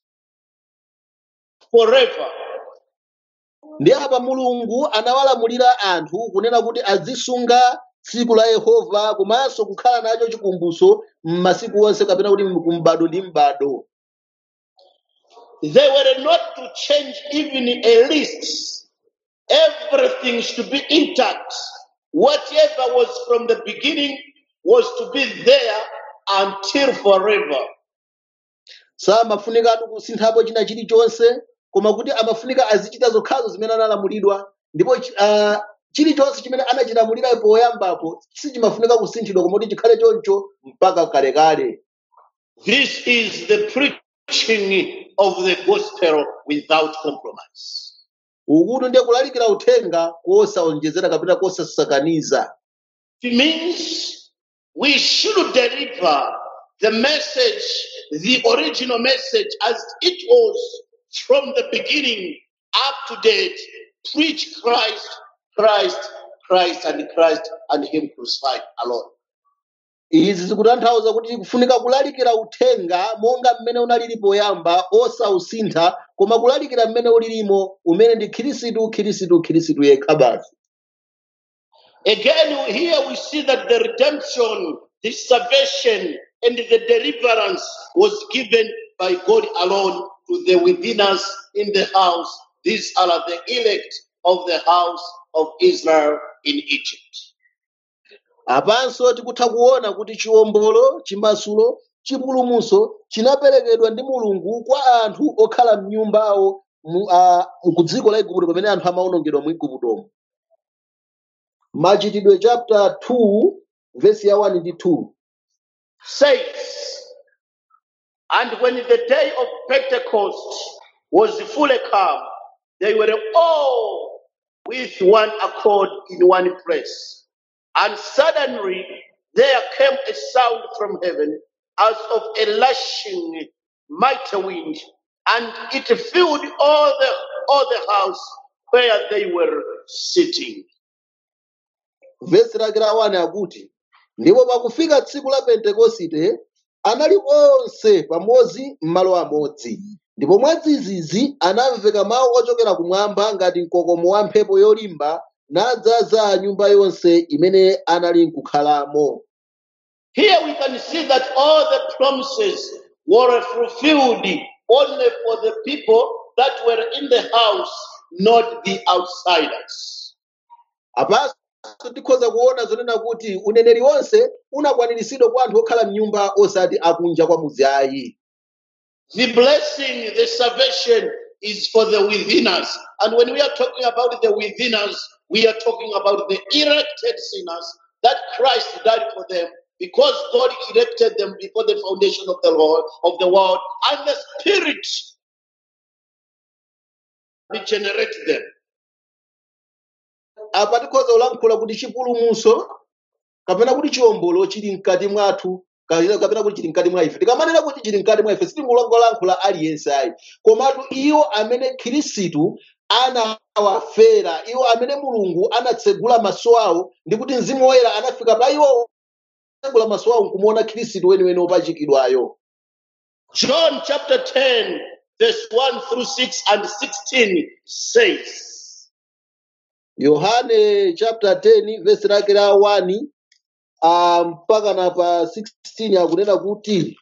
forever. ndi apa mulungu anawalamulira anthu kunena kuti azisunga tsiku la yehova komanso kukhala nacho chikumbutso m'masiku onse kapena kuti kumbado ndi mbado They were not to change even a list. Everything should be intact. Whatever was from the beginning was to be there until forever. samafunikatu kusinthapo china chilichonse koma kuti amafunika azichita zokhazo zimene analamulidwa ndipo chi- ah, chilichonse chimene anachilamulira poyambapo sichimafunika kusinthidwa koma kuti chikhale choncho mpaka kalekale This is the preaching of the gospel without compromise. ukuti ndiye kulalikira uthenga kosaonjezera kapena kosasakaniza It means we should deliver the message, the original message, as it was from the beginning up to date. Preach Christ, Christ, Christ, and Christ, and Him crucified alone. izi zikutanthauza kuti kufunika kulalikira uthenga monga mmene unalili poyamba osausintha koma kulalikira mmene ulilimo umene ndi khirisitu khirisitu khirisitu yekha basi Again, here we see that the redemption, the salvation, and the deliverance was given by God alone to the withiners in the house. These are the elect of the house of Israel in Egypt. apanso tikutha kuona kuti chiwombolo chimasulo chipulumutso chinaperekedwa ndi mulungu kwa anthu okhala m'nyumbawo mu- a- ku dziko la igupto pamene anthu amawonongedwa mu iguptomo machitidwe chapter 2 vesi ya 1 ndi 2 Says, and when the day of Pentecost was fully come, they were all with one accord in one place. And suddenly there came a sound from heaven as of a lashing mighty wind, and it filled all the all the house where they were sitting. vesi lake la 1 akuti ndipo pakufika tsiku la pentekosite anali onse pamodzi m'malo amodzi ndipo mwadzidzidzi anamveka mawu ochokera kumwamba ngati mkokomo wa mphepo yolimba nadzaza nyumba yonse imene anali nkukhalamo Here we can see that all the promises were fulfilled only for the people that were in the house, not the outsiders. apanso tikhoza kuona zonena kuti uneneri wonse unakwaniritsidwa kwa anthu okhala m'nyumba osati akunja kwa mudzi ayi The blessing, the salvation is for the withiners. And when we are talking about the withiners, we are talking about the elected sinners that Christ died for them because God elected them before the foundation of the Lord of the world, and the Spirit regenerate them. apa tikhoza kulankhula kuti chipulumutso kapena kuti chiwombolo chili mkati mwathu kapena kapena kuti chili mkati mwa ife tikamanena kuti chili mkati mwa ife sitingolankhula aliyense ayi komatu iwo amene khirisitu anawafera iwo amene mulungu anatsegula maso awo ndi kuti mzimu woyera anafika pa iwo tsegula maso awo nkumuona khirisitu weniweni wopachikidwayo John chapter 10, verse 1 through 6 and 16 says, yohane chapter 10 vesi lake la 1 ah, mpaka na pa 16 akunena kuti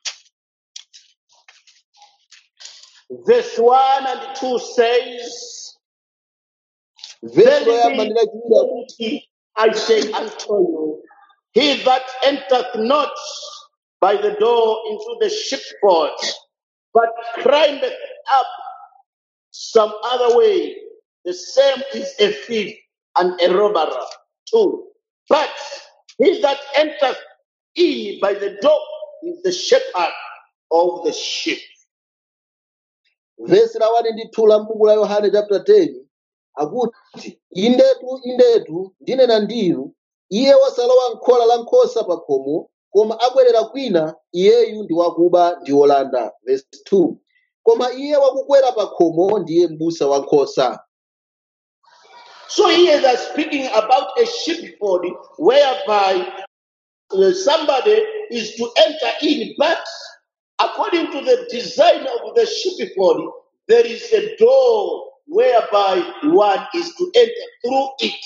verse 1 and 2 says, vesi loyamba Verily, ndi lachiwiri akuti verily, I say unto you, he that entereth not by the door into the sheepfold, but climbeth up some other way, the same is a thief and a robber too. But he that entereth in by the door is the shepherd of the sheep. vesi la 1 ndi 2 la m'buku la yohane chapter 10 akuti indetu indetu ndinena ndinu iye wasalowa m'khola la nkhosa pa khomo koma abwerera kwina iyeyu ndi wakuba ndi wolanda vesi 2 koma iye wakukwera pa khomo ndiye m'busa wa nkhosa So here they're speaking about a sheepfold whereby uh, somebody is to enter in, but according to the design of the sheepfold, there is a door whereby one is to enter through it.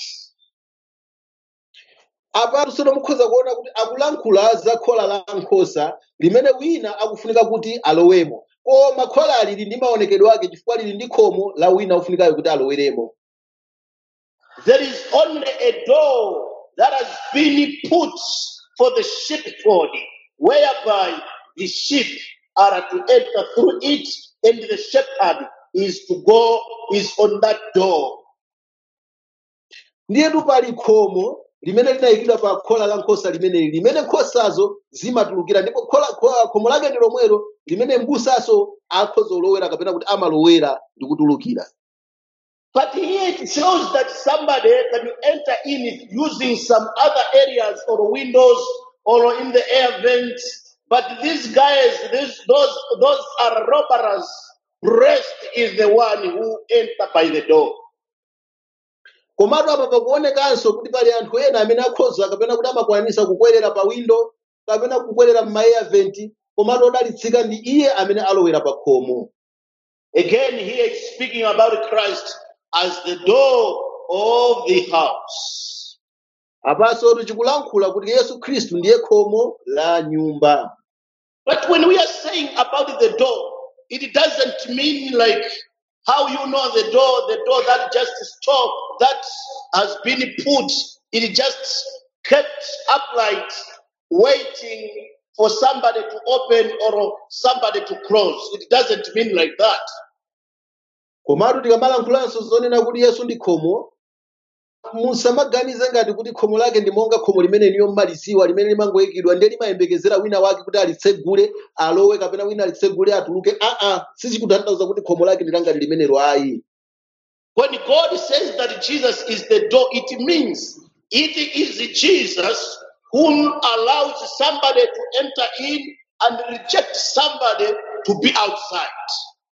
apatu tsono mukhoza kuona kuti akulankhula za khola la nkhosa limene wina akufunika kuti alowemo koma khola lili ndi maonekedwe ake chifukwa lili ndi khomo la wina ofunikayo kuti aloweremo There is only a door that has been put for the sheepfold, whereby the sheep are to enter through it, and the shepherd is to go, is on that door. ndiyetu pali khomo limene linayikidwa pa khola la nkhosa limeneli limene nkhosazo zimatulukira ndipo khola kho- khomo lake ndi lomwelo limene m'busaso akhoza olowera kapena kuti amalowera ndi kutulukira But here it shows that somebody can enter in using some other areas or windows or in the air vents. But these guys, these, those, those are robbers. Blessed is the one who enter by the door. komatu apa pakuonekanso kuti pali anthu ena amene akhoza kapena kuti amakwanisa kukwerera pa windo kapena kukwerera m'maeya venti komatu odalitsika ndi iye amene alowera pa khomo Again, here it's speaking about Christ as the door of the house. apanso tikulankhula kuti yesu khristu ndiye khomo la nyumba But when we are saying about the door, it doesn't mean like how you know the door, the door that just stop that has been put, it just kept upright, waiting for somebody to open or somebody to close. It doesn't mean like that. komatu tikamalankhulanso zonena kuti yesu ndi khomo musamaganize ngati kuti khomo lake ndi monga khomo limene niyo mmaliziwa limene limangoyikidwa ndiye limayembekezera wina wake kuti alitsegule alowe kapena wina alitsegule atuluke aa sichikutanthauza kuti khomo lake ndilangati limenelo ayi When God says that Jesus is the door, it means it is Jesus whom allows somebody to enter in and reject somebody to be outside.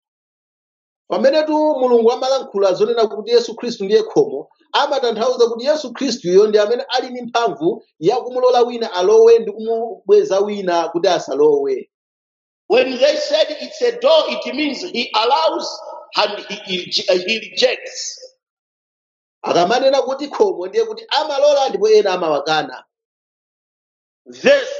pamenetu mulungu amalankhula zonena kuti yesu khristu ndiye khomo amatanthauza kuti yesu khristuyo ndi amene ali ndi mphamvu yakumulola wina alowe ndi kumubweza wina kuti asalowe When they said it's a door, it means he allows and he, he rejects. akamanena kuti khomo ndiye kuti amalola ndipo ena amawakana Verse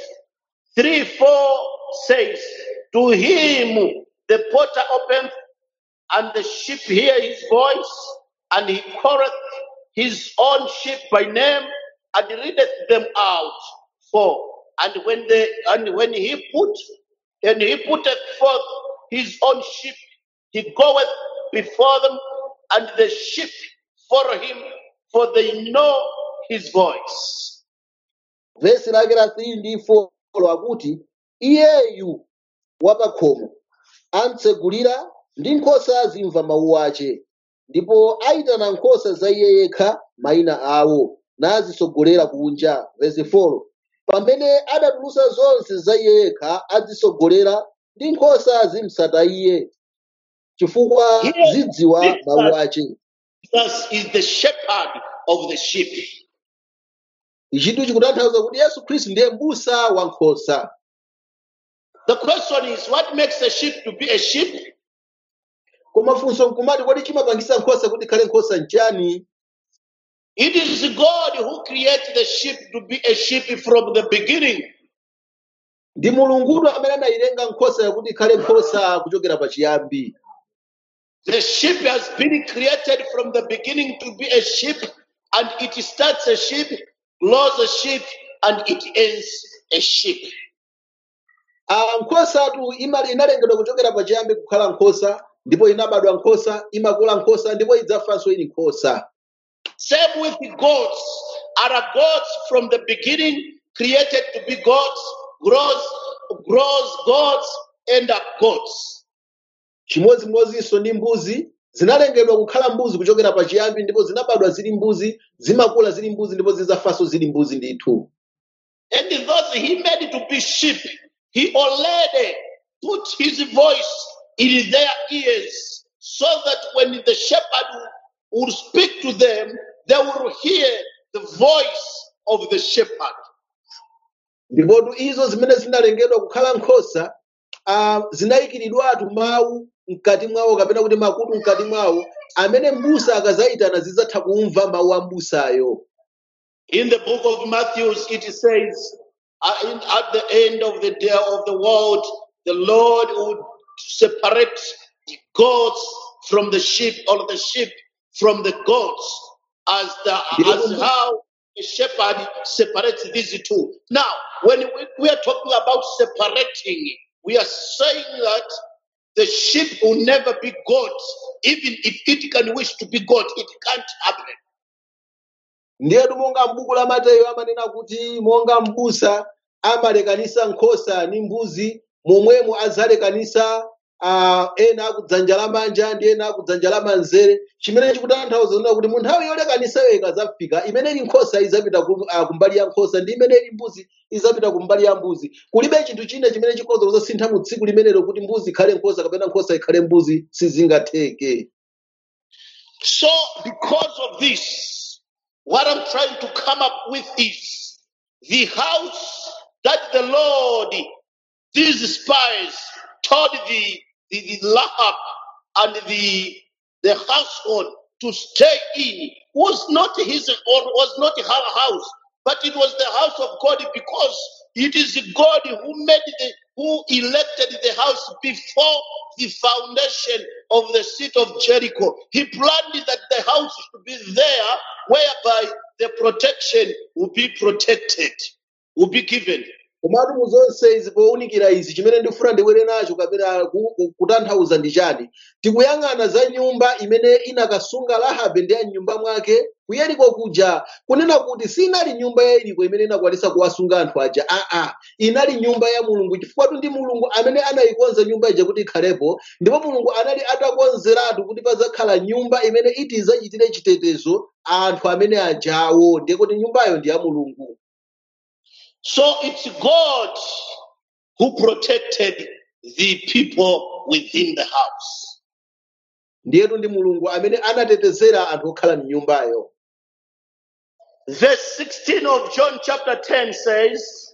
3 4 says, To him the porter opened, and the sheep hear his voice, and he calleth his own sheep by name, and leadeth them out. For and when they and when he put and he putteth forth his own sheep, he goeth before them, and the sheep follow him, for they know his voice. vesi lake la 3 ndi 4 akuti iyeyu wapakhomo amtsegulira ndi nkhosa zimva mawu ace ndipo ayitana nkhosa za iye yekha mayina awo nazisogolera kunja vesi 4 pamene adatulusa zonse za iye yekha azisogolera ndi nkhosa zimsata iye chifukwa Here, zidziwa mawu Jesus ace Jesus is the shepherd of the sheep. ichitu chikutanthauza kuti yesu khristu ndiye m'busa wa nkhosa The question is, what makes a sheep to be a sheep? koma funso nkumati kodi chimapangisa nkhosa kuti ikhale nkhosa nchani It is God who created the sheep to be a sheep from the beginning. ndi mulungudu amene anayilenga nkhosa yakuti ikhale nkhosa kuchokera pachiyambi The sheep has been created from the beginning to be a sheep, and it starts a sheep, grows a sheep, and it ends a sheep. Ah, nkhosatu imali inalengedwa kuchokera pachiyambi kukhala nkhosa ndipo inabadwa nkhosa imakula nkhosa ndipo idzafanso ili nkhosa Same with the goats. Are goats from the beginning created to be goats, grows, grows goats, end up goats. chimodzimodzinso ndi mbuzi zinalengedwa kukhala mbuzi kuchokera pachiyambi ndipo zinabadwa zili mbuzi zimakula zili mbuzi ndipo zidzafanso zili mbuzi ndithu And those he made to be sheep, he already put his voice in their ears so that when the shepherd will speak to them, they will hear the voice of the shepherd. ndipotu izo zimene zinalengedwa kukhala nkhosa ah, zinayikiridwatu mawu mkati mwawo kapena kuti makutu mkati mwawo amene mbusa akazayitana zidzatha kumva mawu a mbusayo In the book of Matthew, it says, uh, in, at the end of the day of the world, the Lord would separate the goats from the sheep, or the sheep from the goats, as the as how a shepherd separates these two. Now, when we, we are talking about separating, we are saying that the sheep will never be goat, even if it can wish to be goat, it can't happen. ndiyetu monga m'buku la mateyu amanena kuti monga m'busa amalekanisa nkhosa ndi mbuzi momwemo adzalekanisa uh, ena akudzanja lamanja ndi ena akudzanja lamanzere chimene chikutanthauza kunena kuti mu nthawi yolekanisayo ikadzafika imene ili nkhosa idzapita ku, uh, kumbali ya nkhosa ndi imene ili mbuzi idzapita kumbali ya mbuzi kulibe chinthu china chimene chikhoza kuzasintha mu tsiku limenelo kuti mbuzi ikhale nkhosa kapena nkhosa ikhale mbuzi sizingatheke So, because of this, what I'm trying to come up with is the house that the Lord, these spies, told the, the, the Lahab and the, the household to stay in was not his or was not her house, but it was the house of God because it is God who made the who elected the house before the foundation of the seat of Jericho. He planned that the house should be there whereby the protection will be protected, will be given. komatu mu zonse izi powunikira izi chimene ndifuna ndibwere nacho kapena ku- ku- kutanthauza ndi chani tikuyang'ana za nyumba imene inakasunga rahabe ndi anyumba mwake kuyeriko kuja kunena kuti sinali nyumba ya yeriko imene inakwanisa kuwasunga anthu aja aa inali nyumba ya mulungu chifukwa ndi mulungu amene anayikonza nyumba ija kuti ikhalepo ndipo mulungu anali atakonzeratu kuti pazakhala nyumba imene iti idzachitire chitetezo anthu amene ajawo ndiye kuti nyumbayo ndi ya mulungu So it's God who protected the people within the house. ndiyetu ndi mulungu amene anatetezera anthu okhala m'nyumbayo Verse 16 of John chapter 10 says,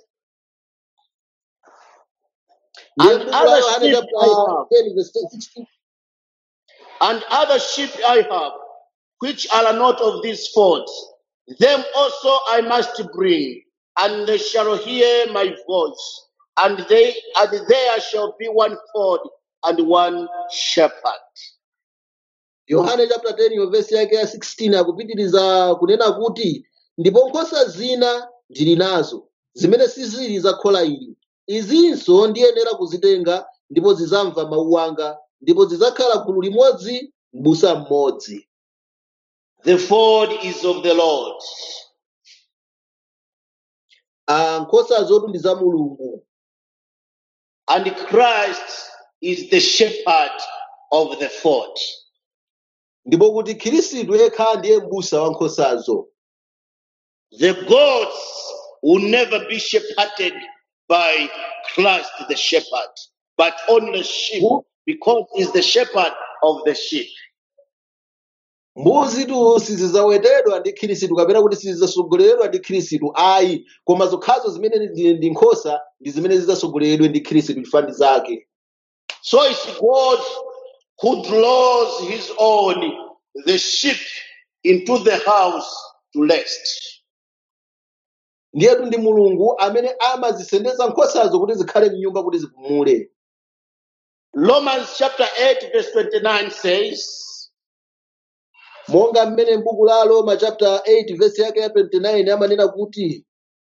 ndiye And buku la other yohane sheep chapter I have, 10 verse 16 and other sheep I have, which are not of this fold. Them also I must bring, and they shall hear my voice, and they and there shall be one fold and one shepherd. yohane chapter 10 yo verse yake ya 16 akupitiriza kunena kuti ndipo nkhosa zina ndili nazo zimene sizili za khola ili izinso ndiyenera kuzitenga ndipo zidzamva mawu anga ndipo zidzakhala gulu limodzi m'busa mmodzi The fold is of the Lord. Ah, nkhosa zotu ndi za mulungu And Christ is the shepherd of the fold. ndipo kuti khristu yekha ndiye m'busa wa nkhosazo The goats will never be shepherded by Christ the shepherd, but only sheep, because he's the shepherd of the sheep. mbuzi tu sizidzawetedwa ndi khristu kapena kuti sizidzasogoleredwa ndi khristu ayi koma zokhazo zimene ndi ndi nkhosa ndi zimene zidzasogoleredwe ndi khristu chifukwa zake So it's God who draws his own, the sheep, into the house to rest. ndiyetu ndi mulungu amene amazisendeza nkhosazo kuti zikhale m'nyumba kuti zipumule Romans chapter 8, verse 29 says, monga mmene m'buku la roma chapter 8 verse yake ya 29 amanena kuti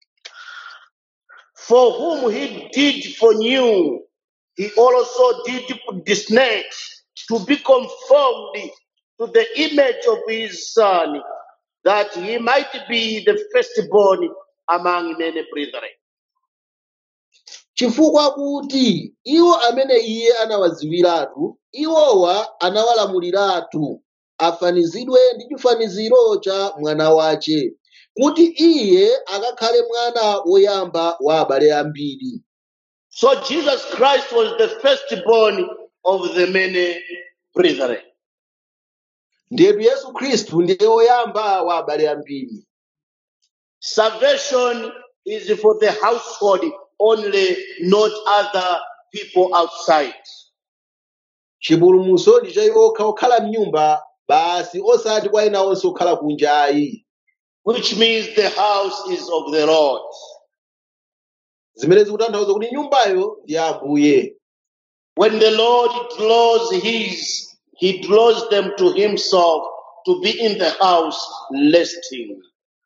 For whom he did foreknew, he also did predestinate to be conformed to the image of his son, that he might be the firstborn among many brethren. chifukwa kuti iwo amene iye anawadziwiratu iwowa anawalamuliratu afanizidwe ndi chifaniziro cha mwana wace kuti iye akakhale mwana woyamba wa abale ambiri So Jesus Christ was the firstborn of the many brethren. ndiyetu yesu khristu ndiye woyamba wa abale ambiri Salvation is for the household only, not other people outside. chipulumutso ndi cha iwo okha okhala m'nyumba basi osati kwa ena onse okhala kunja ayi which means the house is of the Lord. zimene zikutanthauza kuti nyumbayo ndi ya ambuye When the Lord draws his, he draws them to himself to be in the house resting.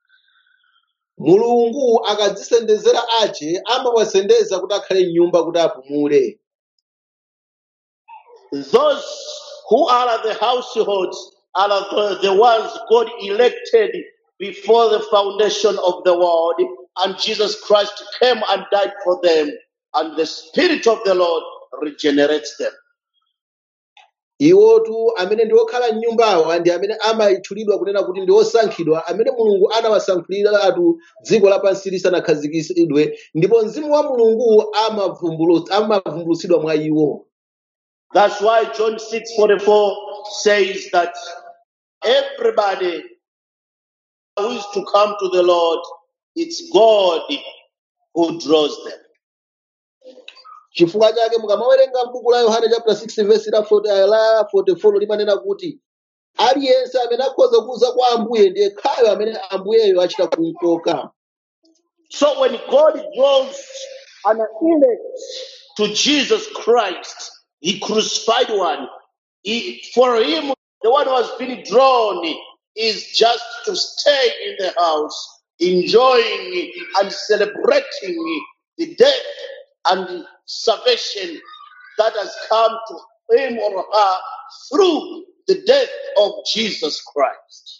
mulungu akadzisendezera ache amawasendeza kuti akhale m'nyumba kuti apumule Those who are the households are the, the ones God elected before the foundation of the world, and Jesus Christ came and died for them, and the Spirit of the Lord regenerates them. iwotu amene ndi okhala m'nyumbawa ndi amene amayitchulidwa kunena kuti ndi osankhidwa amene mulungu anawasankhiratu dziko lapansi lisanakhazikitsidwe ndipo mzimu wa mulungu amavumbulu- amavumbulutsidwa mwa iwo That's why John 6:44 says that everybody who is to come to the Lord, it's God who draws them. chifukwa chake mukamawerenga m'buku la yohane chapter 6 verse la 40 la 44 limanena kuti aliyense amene akhoza kuza kwa ambuye ndiye khayo amene ambuyeyo achita kumkoka So when God draws an elect to Jesus Christ, the crucified one, he, for him, the one who has been drawn is just to stay in the house, enjoying and celebrating the death and salvation that has come to him or her through the death of Jesus Christ.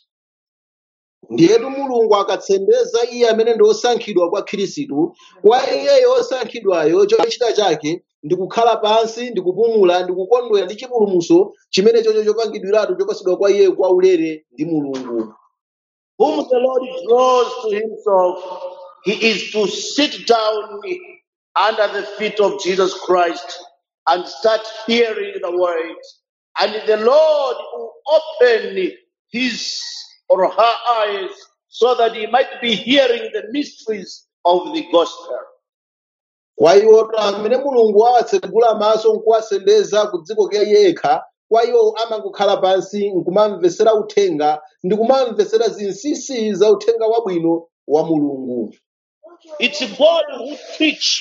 ndiyetu mulungu akatsembeza iye amene ndi osankhidwa kwa khristu kwa iyeyo osankhidwayo chochita chake ndi kukhala pansi ndi kupumula ndi kukondwera ndi chipulumutso chimene chocho chopangidwiratu chopasidwa kwa iyeyo kwa ulere ndi mulungu whom the Lord draws to himself, he is to sit down under the feet of Jesus Christ and start hearing the word. And the Lord will open his or her eyes so that he might be hearing the mysteries of the gospel. kwa iwo amene mulungu awatsegula maso nkuwasendeza ku dziko ke yekha kwa iwo amangokhala pansi nkumamvesera uthenga ndi kumamvesera zinsinsi za uthenga wabwino wa mulungu It's God who teach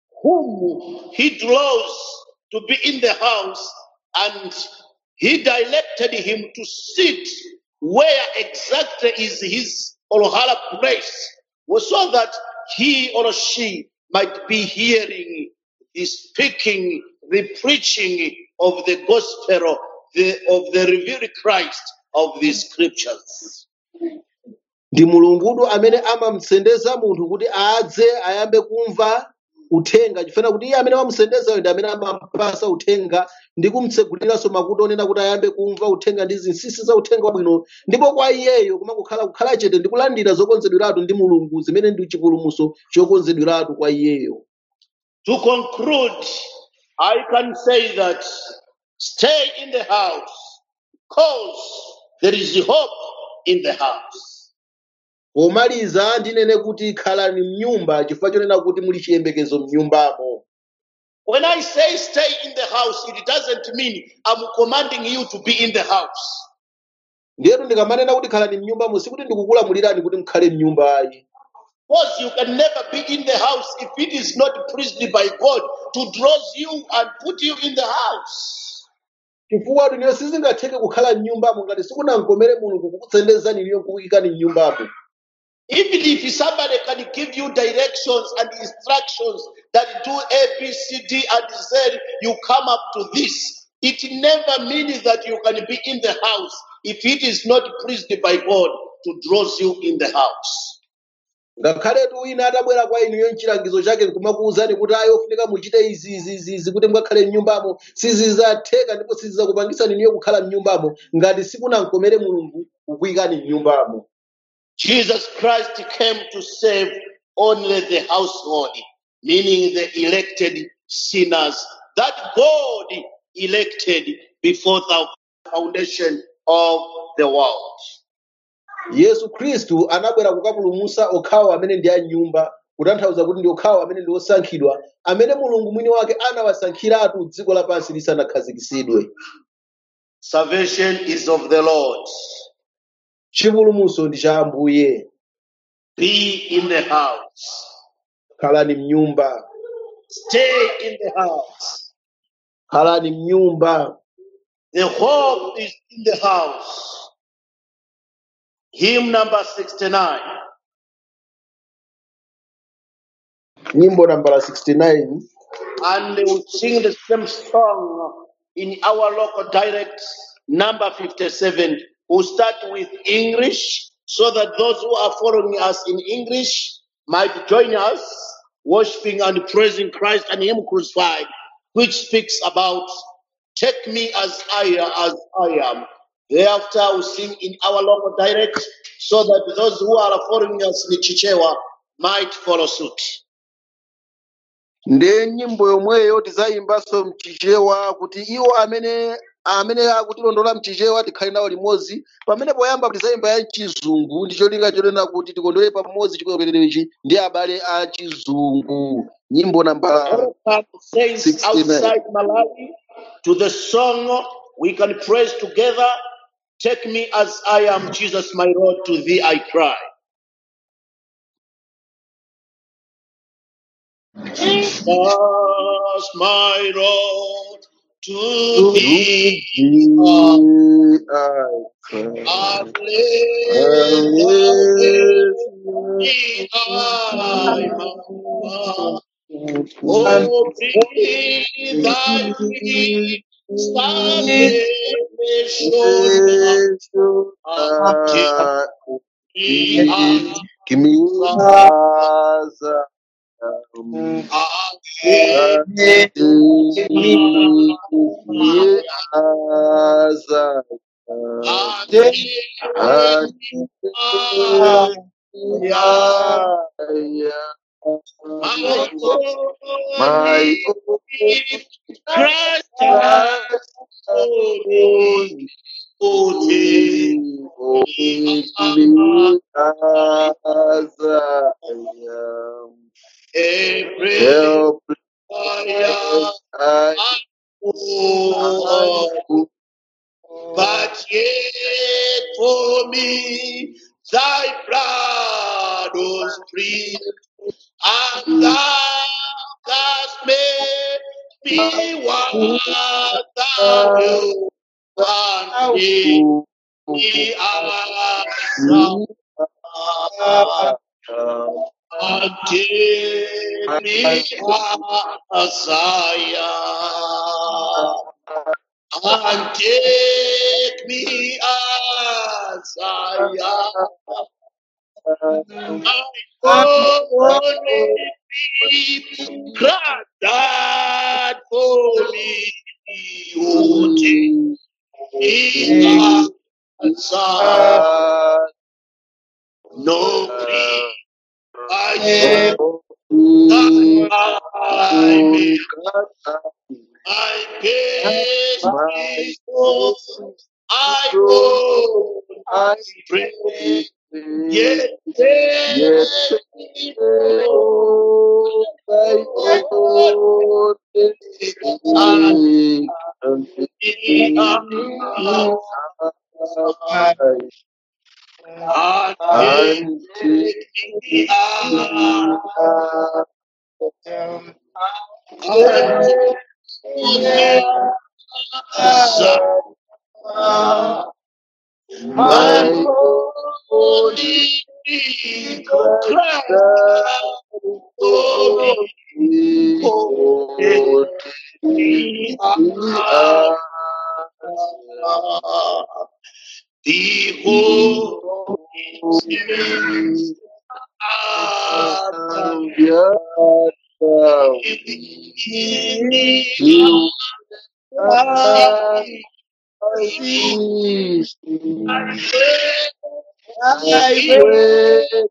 whom he draws to be in the house and he directed him to sit where exactly is his or her place so that he or she might be hearing the speaking, the preaching of the gospel the, of the revealed Christ of the scriptures. ndi mulungudu amene amamsendeza munthu kuti adze ayambe kumva uthenga chifukwa kuti iye amene wamusendezayo ndi amene amapasa uthenga ndi kumtseguliranso makutu onena kuti ayambe kumva uthenga ndi zinsinsi za uthenga wabwino ndipo kwa iyeyo kumakukhala kukhala chete ndi kulandira zokonzedweratu ndi mulungu zimene ndi chipulumutso chokonzedweratu kwa iyeyo To conclude, I can say that stay in the house because there is hope in the house. pomaliza ndinene kuti khalani m'nyumba chifukwa chonena kuti muli chiyembekezo m'nyumbamo When I say stay in the house, it doesn't mean I'm commanding you to be in the house. ndiyetu ndikamanena kuti khalani m'nyumbamo sikuti ndikukulamulirani kuti mukhale m'nyumbayi Because you can never be in the house if it is not pleased by God to draw you and put you in the house. chifukwa tuniyo sizingatheke kukhala m'nyumbamo ngati sikunamkomere mulungu kukutsendezani niyo kukuyikani m'nyumbamo Even if somebody can give you directions and instructions that do A, B, C, D, and Z, you come up to this. It never means that you can be in the house if it is not pleased by God to draw you in the house. ngakhaletu wina atabwera kwa inuyo mchilangizo chake nkumakuwuzani kuti ayi ofunika muchite izi izi izi izi kuti mukakhale m'nyumbamo sizidzatheka ndipo sizidzakupangisani niyo kukhala m'nyumbamo ngati sikunamkomere mulungu kukuyikani m'nyumbamo Jesus Christ came to save only the household, meaning the elected sinners that God elected before the foundation of the world. yesu khristu anabwera kukapulumutsa okhawo amene ndi anyumba kutanthauza kuti ndi okhawo amene ndi osankhidwa amene mulungu mwini wake anawasankhiratu dziko lapansi lisanakhazikitsidwe Salvation is of the Lord. chipulumutso ndi cha ambuye Be in the house. khalani m'nyumba Stay in the house. khalani m'nyumba The hope is in the house. Hymn number 69. nyimbo nambala 69 And they will sing the same song in our local dialect, number 57. We'll start with English so that those who are following us in English might join us, worshiping and praising Christ and Him crucified, which speaks about take me as I as I am. Thereafter, we sing in our local dialect, so that those who are following us in Chichewa might follow suit. ndiye nyimbo yomweyo tizayimbanso mchichewa kuti iwo amene amene akutilondola mchichewa tikhale nawo limodzi pamene poyamba tizayimba ya chizungu ndi cholinga chonena kuti tikondwere pamodzi chikolopererechi ndi abale a chizungu nyimbo namba Welcome, saints 69 outside Malawi, to the song we can praise together. Take me as I am, Jesus, my Lord, to thee I cry. Jesus, my Lord, to to thee thee I I cry. Hallelujah, I am. Oh, be thy peace, salvation until we are Give me as um, again. as as Until and we are my my only Christ has only only Make me as I am. every Help fire I I But yet for me thy blood was free, and thou hast made me what thou wilt, and me me as and take me as I am. and take me as I am. My only be Christ died for me. Oh, take me as I am. No plea I should that I may my best is all I own. I Pray, Yes, yes, yes, oh, thy Lord, and and take be me up aside, and and take take me me up aside. and put me aside. My My only only Christ Christ died for for me, me, for oh, take me me up. aside. Behold, it's You I I wait,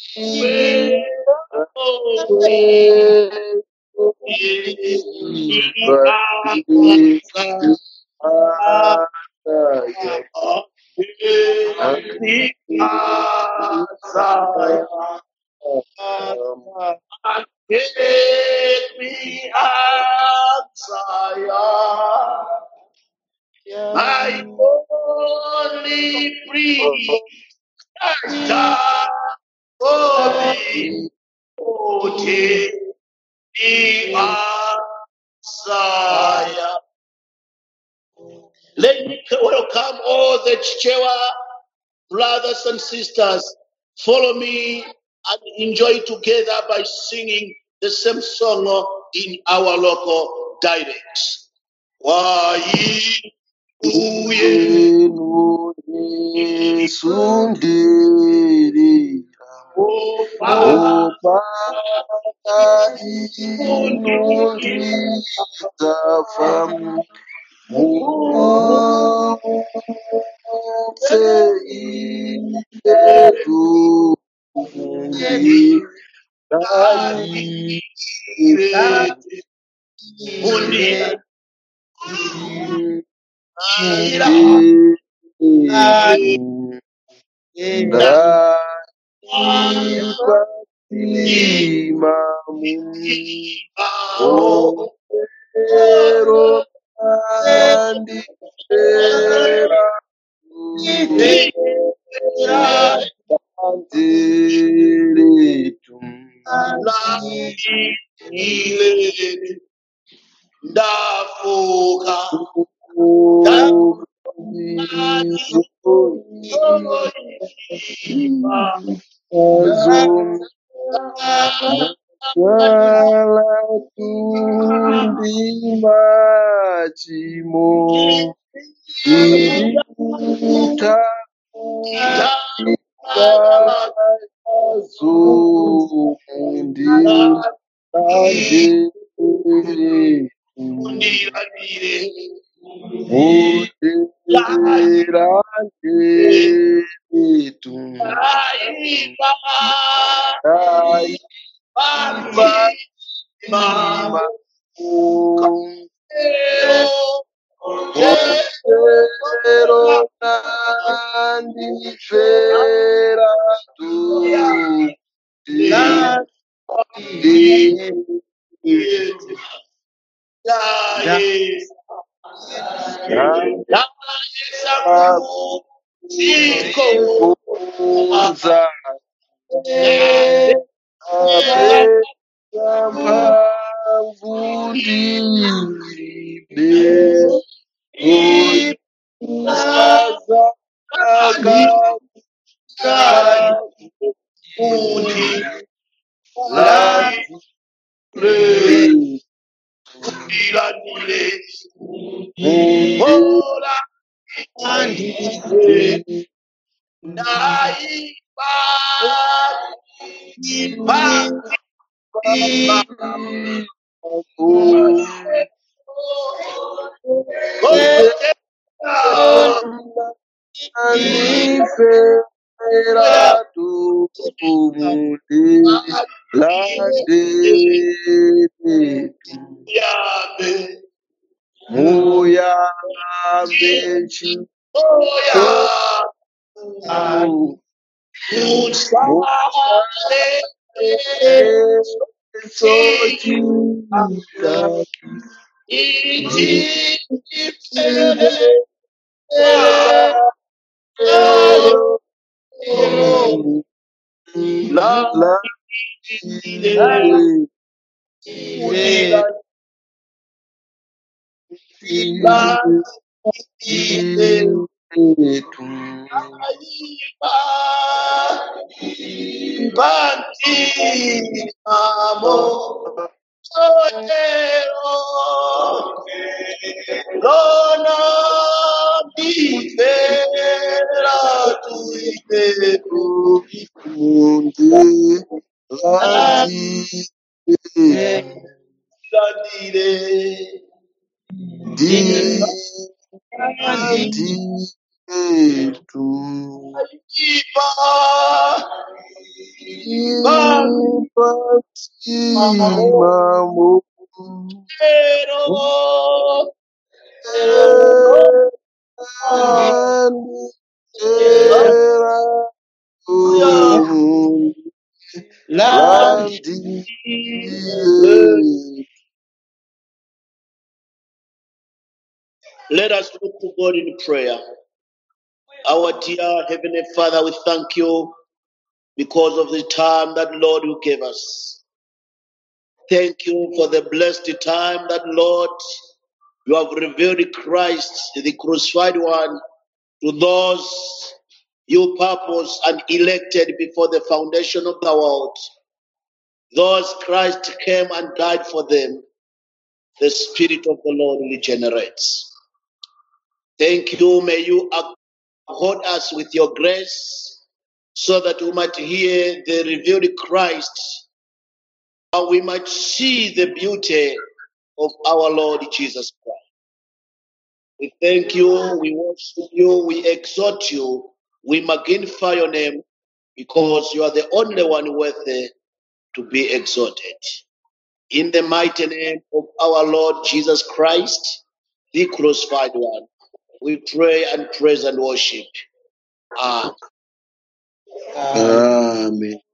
but you are Take me outside. My only plea is God for me. Oh, take me outside. Let me welcome all the Chichewa brothers and sisters. Follow me and enjoy together by singing the same song in our local dialect. Why, ooh, yeah. Yesu ndirira opanda inu ndidzafa muputse inetu mundirire ndaipatima muero andipera andiretu ndafuka Wala tundima chimo ita zundi ande undiranire muderande tu aiba aiba mama Otero nandifera tuti kuza apesa mphamvu ndilibe osaza lazire Ora naiba Andifera tumuti landeni yabe muyambe chitu oya usale sochita Banti amo solero Lona bifera tuiperu Landire Ipa pero Let us look to God in prayer. Our dear Heavenly Father, we thank you because of the time that Lord you gave us. Thank you for the blessed time that Lord you have revealed Christ, the crucified one, to those you purpose and elected before the foundation of the world. Those Christ came and died for them. The Spirit of the Lord regenerates. Thank you. May you act uphold us with your grace so that we might hear the revealed Christ and we might see the beauty of our Lord Jesus Christ. We thank you, we worship you, we exhort you, we magnify your name because you are the only one worthy to be exalted. In the mighty name of our Lord Jesus Christ, the crucified one, we pray and praise and worship. Amen. Amen. Amen.